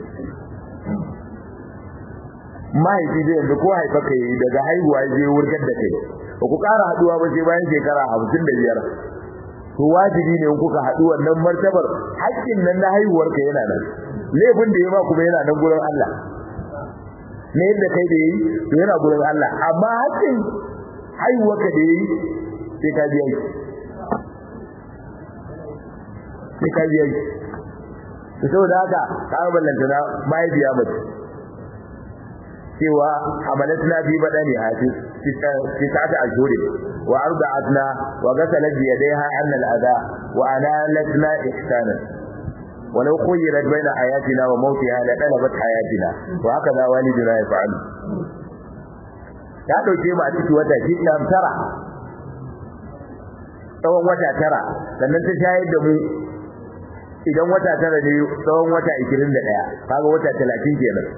mahaifi zai yanzu ko haifa kai daga haihuwa ya je wurgar da kai ba ku ƙara haduwa ba sai bayan shekara hamsin da biyar to wajibi ne in kuka haɗu wannan martabar haƙƙin nan na haihuwar ka yana nan laifin da ya ma kuma yana nan gurin Allah ne yadda kai da yi to yana gurin Allah amma haƙƙin haihuwar ka da yi sai ka biya shi sai ka biya shi to saboda haka ka ballanta na mahaifiya mace cewa hamalatna fi badani hafi tis'ata ashhurin wa arda'atna wa ghasalat bi yadayha anna al-adha wa analatna ihsana ولو خيرت بين حياتنا وموتها لطلبت حياتنا وهكذا والدنا يفعل ya dauke mu a cikin wata shida tara tsawon wata tara sannan ta shayar da mu idan wata tara ne tsawon wata 21 kaga wata 30 kenan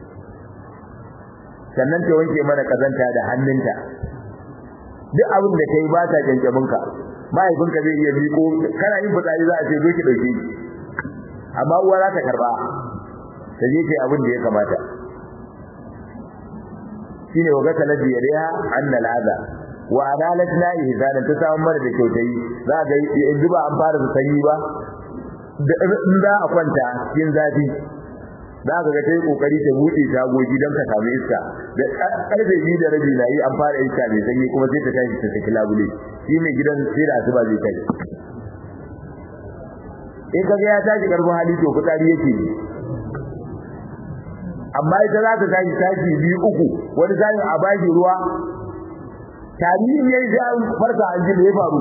sannan ta wanke mana kazanta da hannunta duk abin da kai ba ta janjamin ka mahaifinka zai iya miko kana yin fitsari za a ce zo ki dauke ki amma uwa za ta karba ta je kai abin da ya kamata shine wa gata ladi yariha anna al'aza wa adalatna ihsana ta samu mara da kyautayi za ga yanzu ba an fara sanyi ba in za a kwanta cikin zafi za ka ga ta yi kokari ta buɗe tagogi don ka samu iska da karfe biyu da rabi na yi an fara iska mai sanyi kuma sai ta tashi ta saki labule shi mai gidan sai da asuba zai tashi in kaga ya tashi karfin hali to fitsari yake yi amma ita za ta tashi tashi biyu uku wani sa'in a baki ruwa tarihin yayi sai an farka an ji da ya faru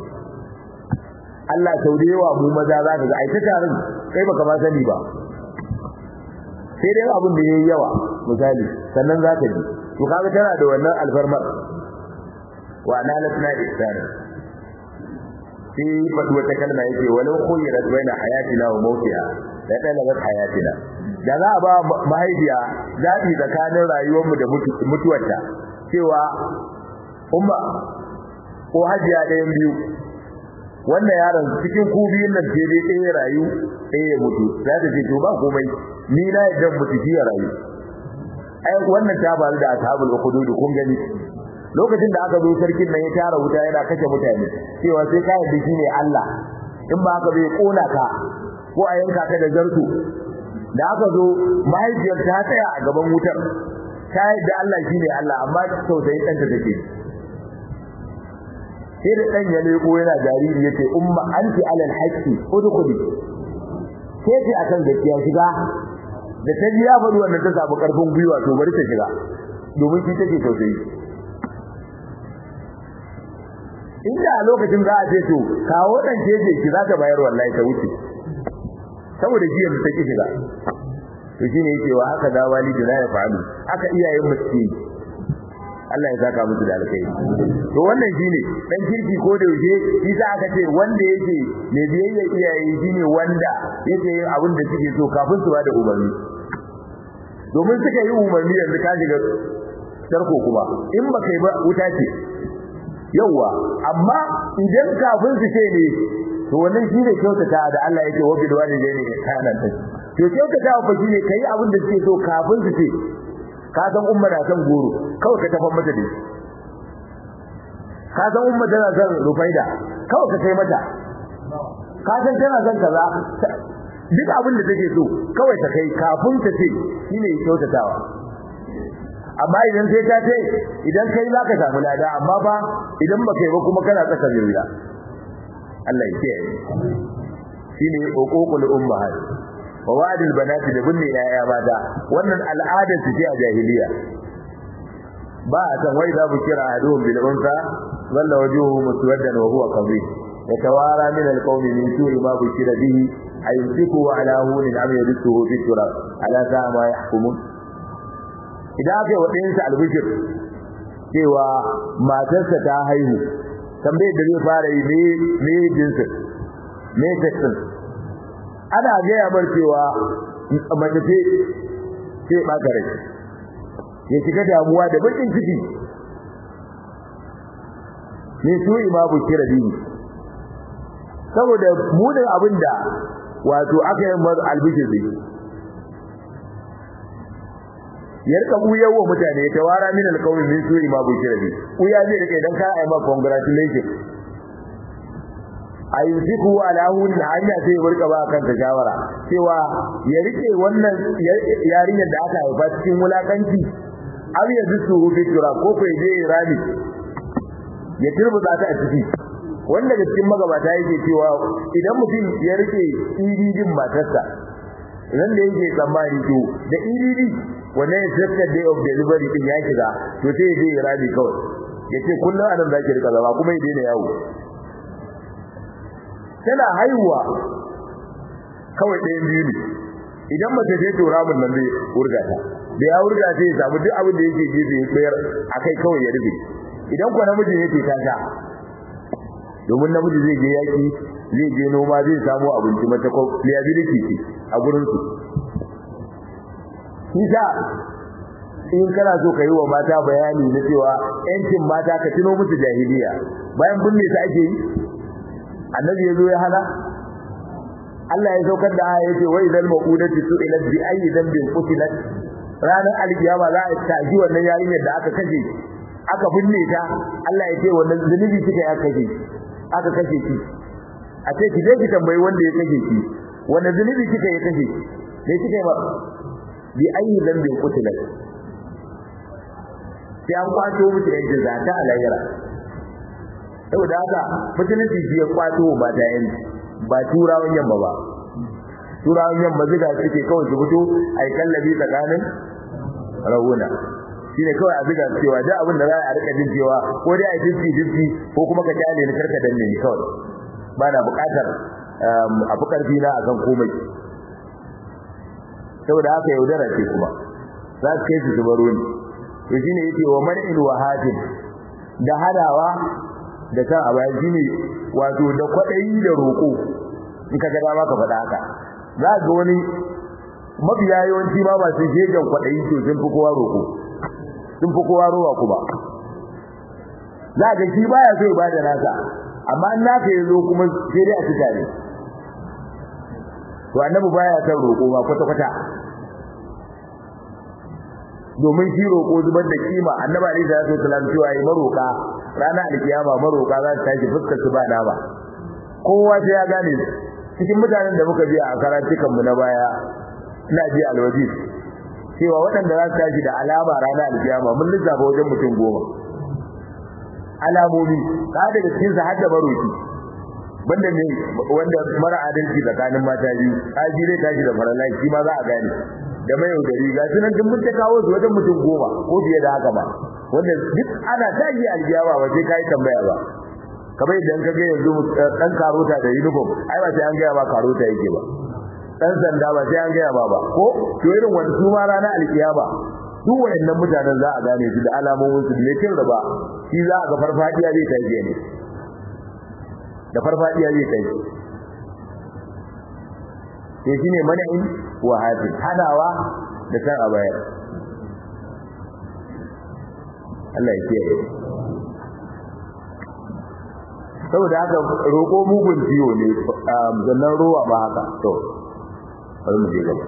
Allah sau da yawa mu maza za ka ga ai ta tarin kai baka ma sani ba sai dai abin da yayi yawa misali sannan za ka ji to kaga tana da wannan alfarmar wa analatna ihsana sai fadu wata kalma yake walau khuyrat baina hayatina wa mautiha la talabat hayatina da za a ba mahaifiya zabi tsakanin rayuwar mu da mutuwarta cewa umma ko hajiya ɗayan biyu wannan yaron cikin ku biyun nan sai dai ɗaya rayu ɗaya ya mutu za ta ce to ba komai ni na yadda mutu ya rayu ai wannan ta faru da ashabul ukhdud kun gani lokacin da aka zo sarkin nan ya tara wuta yana kashe mutane cewa sai ka yadda shine Allah in ba haka bai kona ka ko a yanka ka da zartu da aka zo mahaifiyar ta tsaya a gaban wutar ta yadda Allah shine Allah amma tausayin ɗanta take sai da dan ya leko yana jariri yace umma anti alal haqqi udkhuli sai ce akan gaskiya shiga da ta ji ya faɗi wannan ta samu karfin gwiwa to bari ta shiga domin shi take tausayi inda a lokacin za a ce to kawo dan keje ki za ta bayar wallahi ta wuce saboda jiya ta ki shiga to shine yake wa haka da walidi la ya fa'alu haka iyayen mu suke Allah ya saka musu da alkai to wannan shine dan kirki ko da yaushe shi sa aka ce wanda yake ne biyayya iyaye shine wanda yake yin abin da suke so kafin su bada umarni domin suka yi umarni yanzu ka shiga tarko kuma in ba kai ba wuta ce yawa amma idan kafin su ce ne to wannan shine kyautata da Allah yake wa bil walidayni ihsana ta to kyautata fa shine kai abin da suke so kafin su ce ka san umma na san goro kawai ka tafan mata dai ka san umma tana san rufaida kawai ka kai mata ka san tana san kaza duk abin da take so kawai ta kai kafin ta ce shine kyautatawa amma idan sai ta ce idan kai za ka samu lada amma ba idan ba kai ba kuma kana tsaka zuwa Allah ya kiyaye shine uququl ummahat wa wa'dul banati da binne yaya mata wannan al'adar su ce a jahiliya ba a san wai za bu kira aduhum bil unsa walla wajuhu muswaddan wa huwa qabih yatawara min al qawmi min su'i ma bushira bihi ayumsiku ala hunin am yadsuhu fi turab ala sa'a ma yahkumun idan aka yi wa ɗayansa albishir cewa matarsa ta haihu tambayar da zai fara yi ne ne jinsin ne sexin ana gaya bar cewa mace ce ce ɓata rai ya shiga damuwa da bakin ciki ne su imamu kira dini saboda munin abin da wato aka yi mar albishir zai ya rika buyar wa mutane ta wara min alqawmi min suri ma bushira bi uya zai rike dan ka ai ma congratulations ayyusiku ala hun hanya sai ya rika ba kanka shawara cewa ya rike wannan yarinyar da aka haifa cikin wulakanci aw ya zusu bi tura ko ko je rami ya turbuta ta a ciki wanda da cikin magabata yake cewa idan mutum ya rike ididin matarsa idan da yake tsammani to da ididi wannan exacted day of delivery din ya shiga to sai ya je ya rabi kawai ya ce kullum anan zaki rika zama kuma ya daina yawo tana haihuwa kawai ɗayan biyu ne idan mace ce to ramin nan zai wurga ta da ya wurga sai ya samu duk abin da yake gefe ya tsayar akai kawai ya rufe idan kuwa namiji ne ta sha domin namiji zai je yaki zai je noma zai samu abinci mata ko liability ce a gurin su Isa in kana so ka yi wa mata bayani na cewa yancin mata ka tuno musu jahiliya bayan binne ta ake yi annabi yazo ya hana Allah ya saukar da aya yace wa idal maqudati su'ilat bi ayyi dhanbin qutilat ranar alkiyama za a taji wannan yarinyar da aka kashe aka binne ta Allah ya ce wannan zunubi kika ya kashe aka kashe ki a ce ki je ki tambayi wanda ya kashe ki wannan zunubi kika ya kashe me kika yi ba bi ayi dambin kutilat sai an kwato musu yanzu za ta alayra saboda haka musulunci shi ya kwato ba da yanzu ba turawan yamma ba turawan yamma zuga suke kawai su fito ai kallabi tsakanin rawuna shine kawai a zuga cewa duk abin da za a rika jin cewa ko dai a dinki dinki ko kuma ka kyale ni karka danne ni kawai ba na bukatar a fi karfi na akan komai saboda haka yaudara ce kuma za su kai su su baro ni to shine yake wa mar'il wahatin da hadawa da kan a baya shine wato da kwadayi da roko in ka ga dama ka faɗa haka za ga wani mabiya yawanci ma ba su jegen kwadayi to sun fi kowa roko sun fi kowa rowa kuma za ga shi baya so ya bada nasa amma in naka ya zo kuma sai dai a ci tare to annabi baya son roko ba kwata kwata domin shi roko zubar da kima annabi alaihi salatu wasallam cewa yi maroka rana alkiyama maroka za su tashi fuskar su ba ba kowa sai ya gane cikin mutanen da muka ji a karantukan mu na baya ina ji alwajib cewa waɗanda za su tashi da alama rana alkiyama mun lissafa wajen mutum goma alamomi ka daga cikin sa har da baroki banda ne wanda mara adalci tsakanin mata biyu haji dai tashi da faralai shi ma za a gane da mai yaudari ga sunan duk mun ta kawo su wajen mutum goma ko fiye da haka ba wanda duk ana tashi aljiyawa ba sai kai tambaya ba kamar idan ka ga yanzu dan karota da uniform ai ba sai an ga ba karota yake ba dan sanda ba sai an ga ba ba ko to irin wani su ma ranar alkiyama duk wayannan mutanen za a gane su da alamomin su da kin raba shi za a ga farfadiya zai tashi ne da farfadiya zai kai sai shine mana'in wa hafi hadawa da san a bayar Allah ya kiyaye saboda haka roƙo mugun ciwo ne zannan ruwa ba haka to bari mu je gaba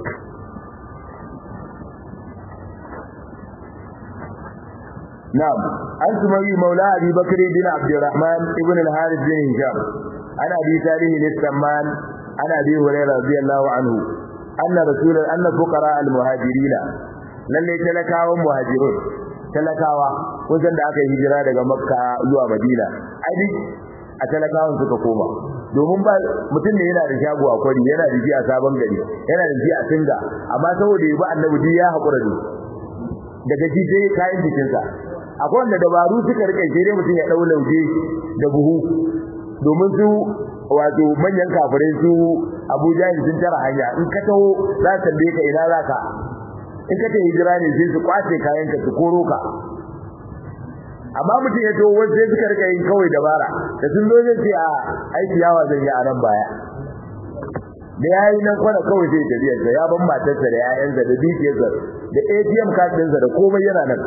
نعم أنت مولى مولى أبي بكر بن عبد الرحمن ابن الحارث بن هشام عن أبي صالح السمان عن أبي هريرة رضي الله عنه أن رسول أن فقراء المهاجرين lalle talakawan muhajirun talakawa wajen da aka yi hijira daga makka zuwa madina ai a talakawan suka koma domin ba mutum ne yana da shago a kwari yana da shi a sabon gari yana da shi a singa amma saboda ya bi annabi duk ya haƙura da daga shi sai kayan jikinsa akwai wanda dabaru suka rike shi dai mutum ya dau lauje da buhu domin su wato manyan kafirai su Abuja sun tara hanya in ka taho za ka tambaye ka ina za ka in ka ta hijira ne sai su kwace kayan ka su koro ka amma mutum ya taho wasu sai suka rike yin kawai dabara da sun zo zai ce a aiki yawa zan yi a nan baya da ya yi nan kwana kawai sai tafiyarsa ya ban matarsa da 'ya'yansa da dukiyarsa da ATM card ɗinsa da komai yana nan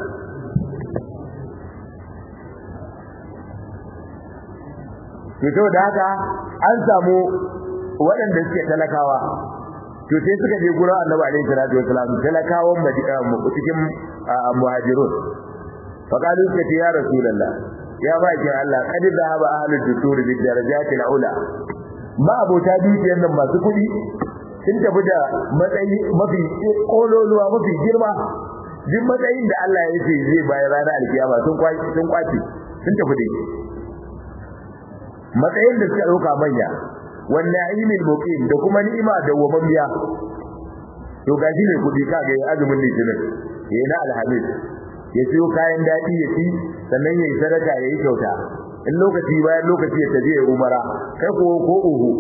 to da haka an samu waɗanda suke talakawa to sai suka je gurin Annabi alaihi salatu wasalam talakawan cikin muhajirun fa qalu suka ce ya rasulullah ya ba ki Allah kad zahaba ahlud dusur bi darajati al-ula ma abota dukiyar nan masu kuɗi sun tafi da matsayi mafi kololuwa mafi girma duk matsayin da Allah ya ce zai bayar ranar alkiyama sun kwaci sun kwaci sun tafi da shi matsayin da suka dauka manya wannan ilmin muqim da kuma ni'ima da wamamiya to gaji ne kudi kaga yayin azumin litinin yayin na alhamis ya siyo kayan dadi ya ci sannan yayi sadaka yayi kyauta in lokaci bayan lokaci ya tafi ya umara kai ko ko uhu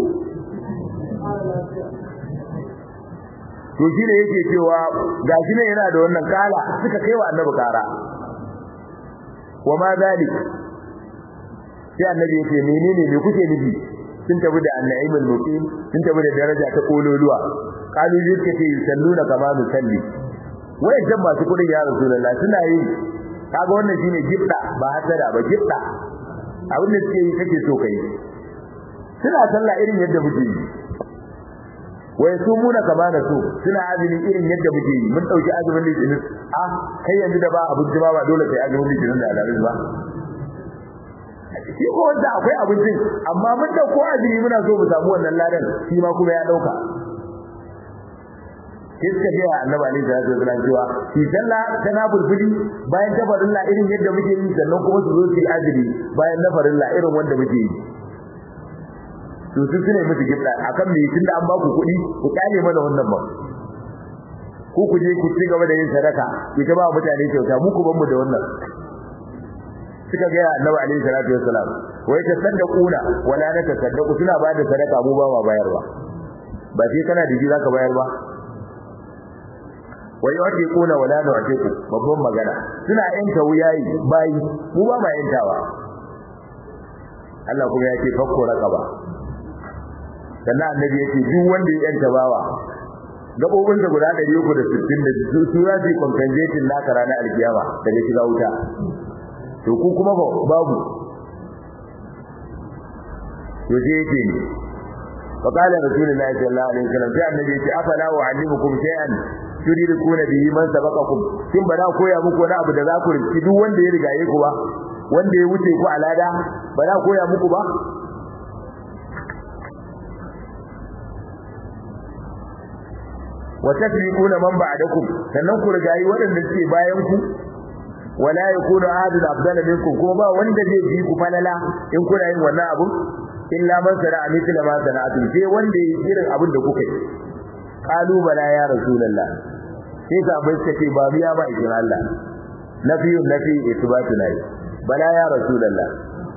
to shi ne yake cewa gaji ne yana da wannan kala suka kai wa annabi kara wa ma zalik sai annabi yake menene me kuke nufi sun tafi da annaimul muqim sun tafi da daraja ta kololuwa kalu yake ce salluna kama musalli wai dan masu kudin ya rasulullah suna yi kaga wannan shine gifta ba hasada ba gifta abin da suke yi kake so kai suna sallah irin yadda muke yi wai su muna kama da su suna azumi irin yadda muke yi mun dauki azumin litinin ah kai yanzu da ba abinci ba ba dole kai azumin litinin da alamin ba shi ko wanda akwai abincin amma mun dauko azumi muna so mu samu wannan ladan shi ma kuma ya dauka sai suka ce annabi alaihi salatu wasallam cewa shi sallah tana bulbuli bayan ta farilla irin yadda muke yi sannan kuma su zo su yi azumi bayan na farilla irin wanda muke yi to su sune musu gifta akan me tunda an ba ku kuɗi ku kale mana wannan ba ku ku je ku ci gaba da yin sadaka ki ta ba mutane kyauta mu ku ban mu da wannan suka ga annabi alaihi salatu wassalam wai ta saddaquna wala na tasaddaqu suna ba da sadaka mu ba ma bayarwa ba sai kana da ji zaka bayar ba wai wace kuna wala na wace ku babban magana suna yanta wuyayi bayi mu ba ma yantawa Allah kuma ya ce fakko raqaba sannan annabi ya ce duk wanda ya yanta bawa gabobin da guda 360 da su su za su compensation naka ranar alkiyama daga shiga wuta to ku kuma babu to sai yake ne fa qala rasulullahi sallallahu alaihi wasallam sai annabi ya ce afala wa'allimukum shay'an turirkuna bihi man sabaqakum kin ba na koya muku wani abu da za ku rinci duk wanda ya rigaye ku ba wanda ya wuce ku alada ba na koya muku ba wa tasbiquna man ba'dakum sannan ku rigayi waɗanda suke bayan ku wala yakunu ahadun afdala minkum kuma ba wanda zai bi ku falala in kuna yin wannan abu illa man sana'a mithla ma sana'atu sai wanda yi irin abin da kuka yi qalu bala ya rasulullah sai ka bai ce ba biya ba idan Allah nafiyun nafi isbatu nayi bala ya rasulullah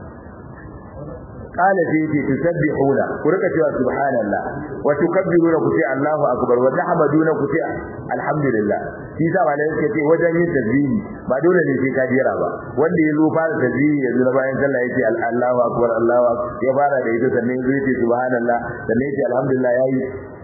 قال فيه تسبحون ورك cewa subhanallah wa tukabbiruna ku ce Allahu akbar wa tahmaduna ku ce alhamdulillah shi sa malai yake ce wajen yin tasbihi ba dole ne sai ka jira ba wanda yazo fara tasbihi yanzu na bayan sallah yake Allahu akbar Allahu akbar ya fara da ita sannan yazo yake subhanallah sannan yake alhamdulillah yayi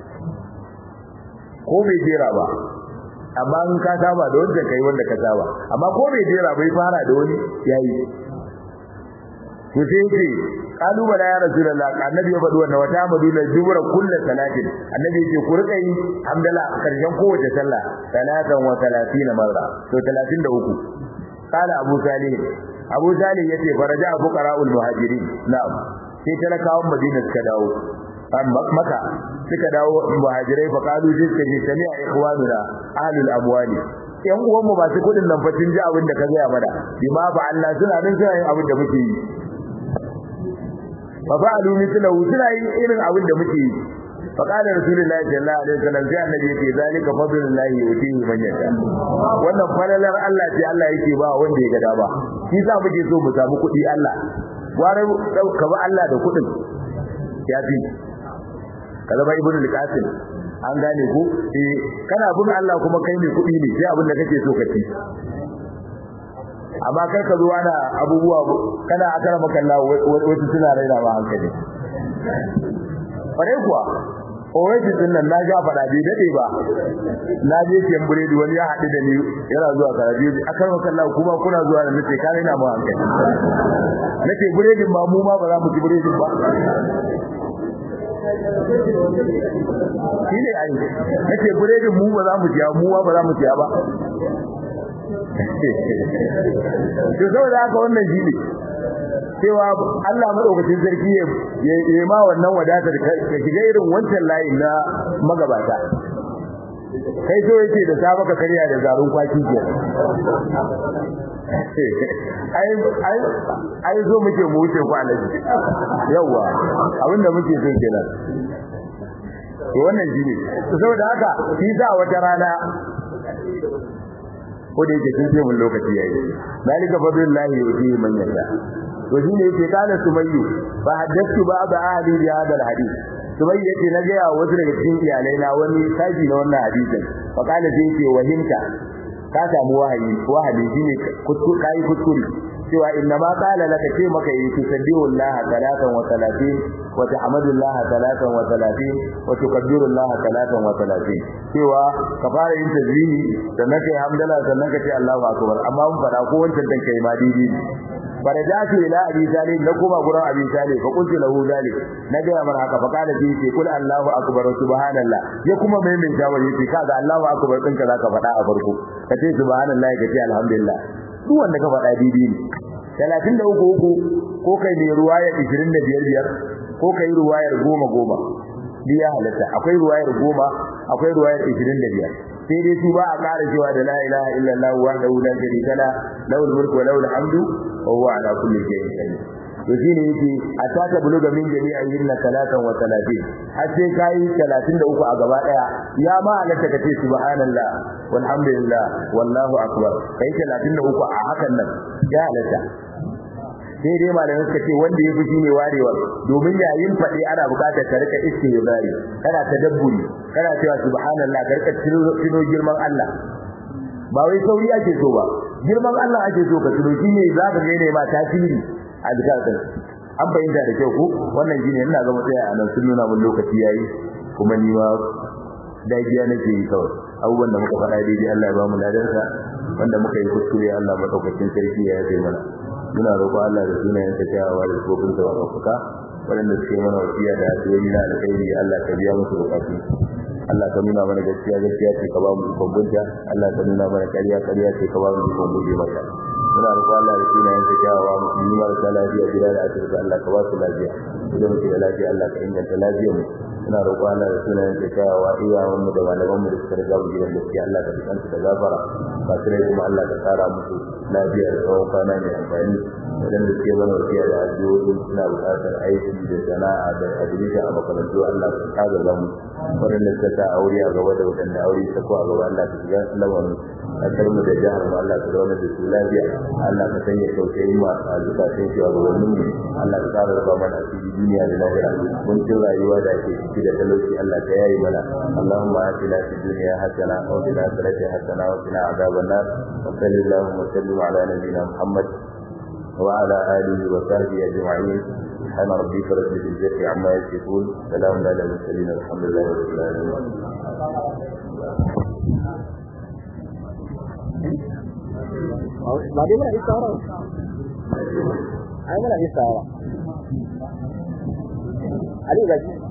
ko bai jira ba amma in ka saba da wanda kai wanda ka saba amma ko bai jira bai fara da wani yayi to sai yake kalu bala ya rasulullah annabi ya faɗi wannan wata maduna jubra kullu salatin annabi yake ku rika yi hamdala karshen kowace sallah salatan wa salatina marra to 33 qala abu salih abu salih yace faraja fuqara'ul muhajirin na'am sai talakawan madina suka dawo maka suka dawo muhajirai fa kalu sai suka ce sami'a ikhwanuna ahlul amwali yan uwan mu ba su kudin nan fa sun ji abin da ka gaya mana bima fa Allah suna nan suna yin abin da muke yi fa fa'alu mithlahu suna yin irin abin da muke yi fa qala rasulullahi sallallahu alaihi wasallam sai annabi yake zalika fadlullahi yutihi man yasha wannan falalar Allah ce Allah yake ba wanda ya ga dama shi sa muke so mu samu kuɗi Allah gware ka ba Allah da kuɗin ya fi kaza ba ibnu al-qasim an gane ku eh kana bin Allah kuma kai ne kuɗi ne sai abin da kake so ka ci amma kai ka zo ana abubuwa kana akara maka Allah wasu suna raina ma hankali kware kuwa Oasis din nan na ga fada bai dade ba na je kiyan buredi wani ya haɗu da ni yana zuwa karabi akar maka Allah kuma kuna zuwa da nace ka raina ma hankali nace buredin ba mu ma ba za mu ci buredin ba shine ai nace buredin mu ba za mu ci mu ba za mu ci ba to saboda haka wannan shine cewa Allah madaukakin sarki ya yi ma wannan wadatar ka shiga irin wancan layin na magabata kai so yake da saba ka karya da zarun kwaki ke ai ai ai zo muke mu wuce ku alaji yawa abinda muke so kenan to wannan shine saboda haka shi sa wata rana ko da yake kin ce mun lokaci yayi zalika fadlullahi yuti man yasha to shine yake kana sumayyu fa haddathu ba'd ahli bi hada alhadith sumayyu yake na ga wasu daga cikin iyalai na wani saji na wannan hadisin fa kana sai yake wahimta ka samu wahayi wahayi shine kuskure kai kuskure cewa inna ma qala laka ce maka yi tusabbihu Allah salatan wa salatin wa tahmadu Allah salatan wa salatin wa tukabbiru Allah salatan wa salatin cewa ka fara yin tasbihi sannan kai hamdala sannan ka ce Allahu akbar amma mun fara ko wancan dan kai ma didi farajatu ila abi talib na kuma gurin abi talib fa qultu lahu zalik na ga mar haka fa kana bi ce kul Allahu akbar subhanallah ya kuma mai mai jawar yace kaga Allahu akbar ɗinka zaka faɗa a farko ka ce subhanallah ka ce alhamdulillah duk wanda ka faɗa didi ne 33 uku ko kai ne ruwaya 25 biyar ko kai ruwayar 10 10 biya halatta akwai ruwayar 10 akwai ruwayar 25 sai dai su ba a ƙara cewa da la ilaha illallah wahdahu la sharika la lahul mulku wa lahul hamdu wa huwa ala kulli shay'in qadir to shine yake ataka buluga min jami'a yinna salatan wa salatin har sai kai 33 a gaba daya ya ma halatta kace subhanallah walhamdulillah wallahu akbar kai 33 a hakan nan ya halatta sai dai malamin suka ce wanda ya fi shine warewar domin yayin faɗi ana buƙatar ka rika istighfari kana tadabburi kana cewa subhanallah ka rika tuno girman Allah ba wai sauri ake so ba girman Allah ake so ka tuno shine zaka ga ne ma tasiri a zakatin an bayyana da kyau ko wannan shine ina ga mutsaya a nan sun nuna mun lokaci yayi kuma ni ma dagiya nake yi kawai abubuwan da muka faɗa daidai Allah ya ba mu ladarsa wanda muka yi kuskure Allah madaukakin sarki ya yafe mana muna roƙon Allah da sunayen sa kyawawa da kofin sa mafuka waɗanda suke mana wasiya da addu'o'i na alkhairi Allah ka biya musu bukatu Allah ka nuna mana gaskiya gaskiya ce ka ba mu ikon bunta Allah ka nuna mana ƙarya ƙarya ce ka ba mu ikon guje mata muna roƙon Allah da sunayen sa kyawawa musulmi marasa lafiya gida da asibiti Allah ka ba su lafiya idan muke da lafiya Allah ka inganta lafiyar mu muna roƙon Allah da sunayen sa kyawawa iyawan mu da malaman mu da suka riga mu gidan gaskiya Allah ka tsanta da gafara masu rai kuma Allah ka tsara musu lafiya da tsawon kwana mai amfani waɗanda suke mana wasiya da addu'o'i suna buƙatar aiki da sana'a da admission a makarantu Allah ka kaga zamu waɗanda suka sa aure a gaba da waɗanda aure ta ko a gaba Allah ka shiga lamarin kasar mu da jihar mu Allah ka zauna da su lafiya Allah ka sanya tausayi ma a zukatan shi a gabanin mu Allah ka tsara raba mana asiri duniya da lahira mun cin rayuwa da ake ciki da talauci Allah ka yayi mana Allahumma atina fid dunya hasana wa fil akhirati hasana wa qina adhaban nar wa sallallahu wa sallim ala nabiyyina Muhammad wa ala alihi wa sahbihi ajma'in سبحان ربك رب العزة عما يصفون سلام على المرسلين الحمد لله رب العالمين ba dai muna isa wa ai muna isa wa Ali gaji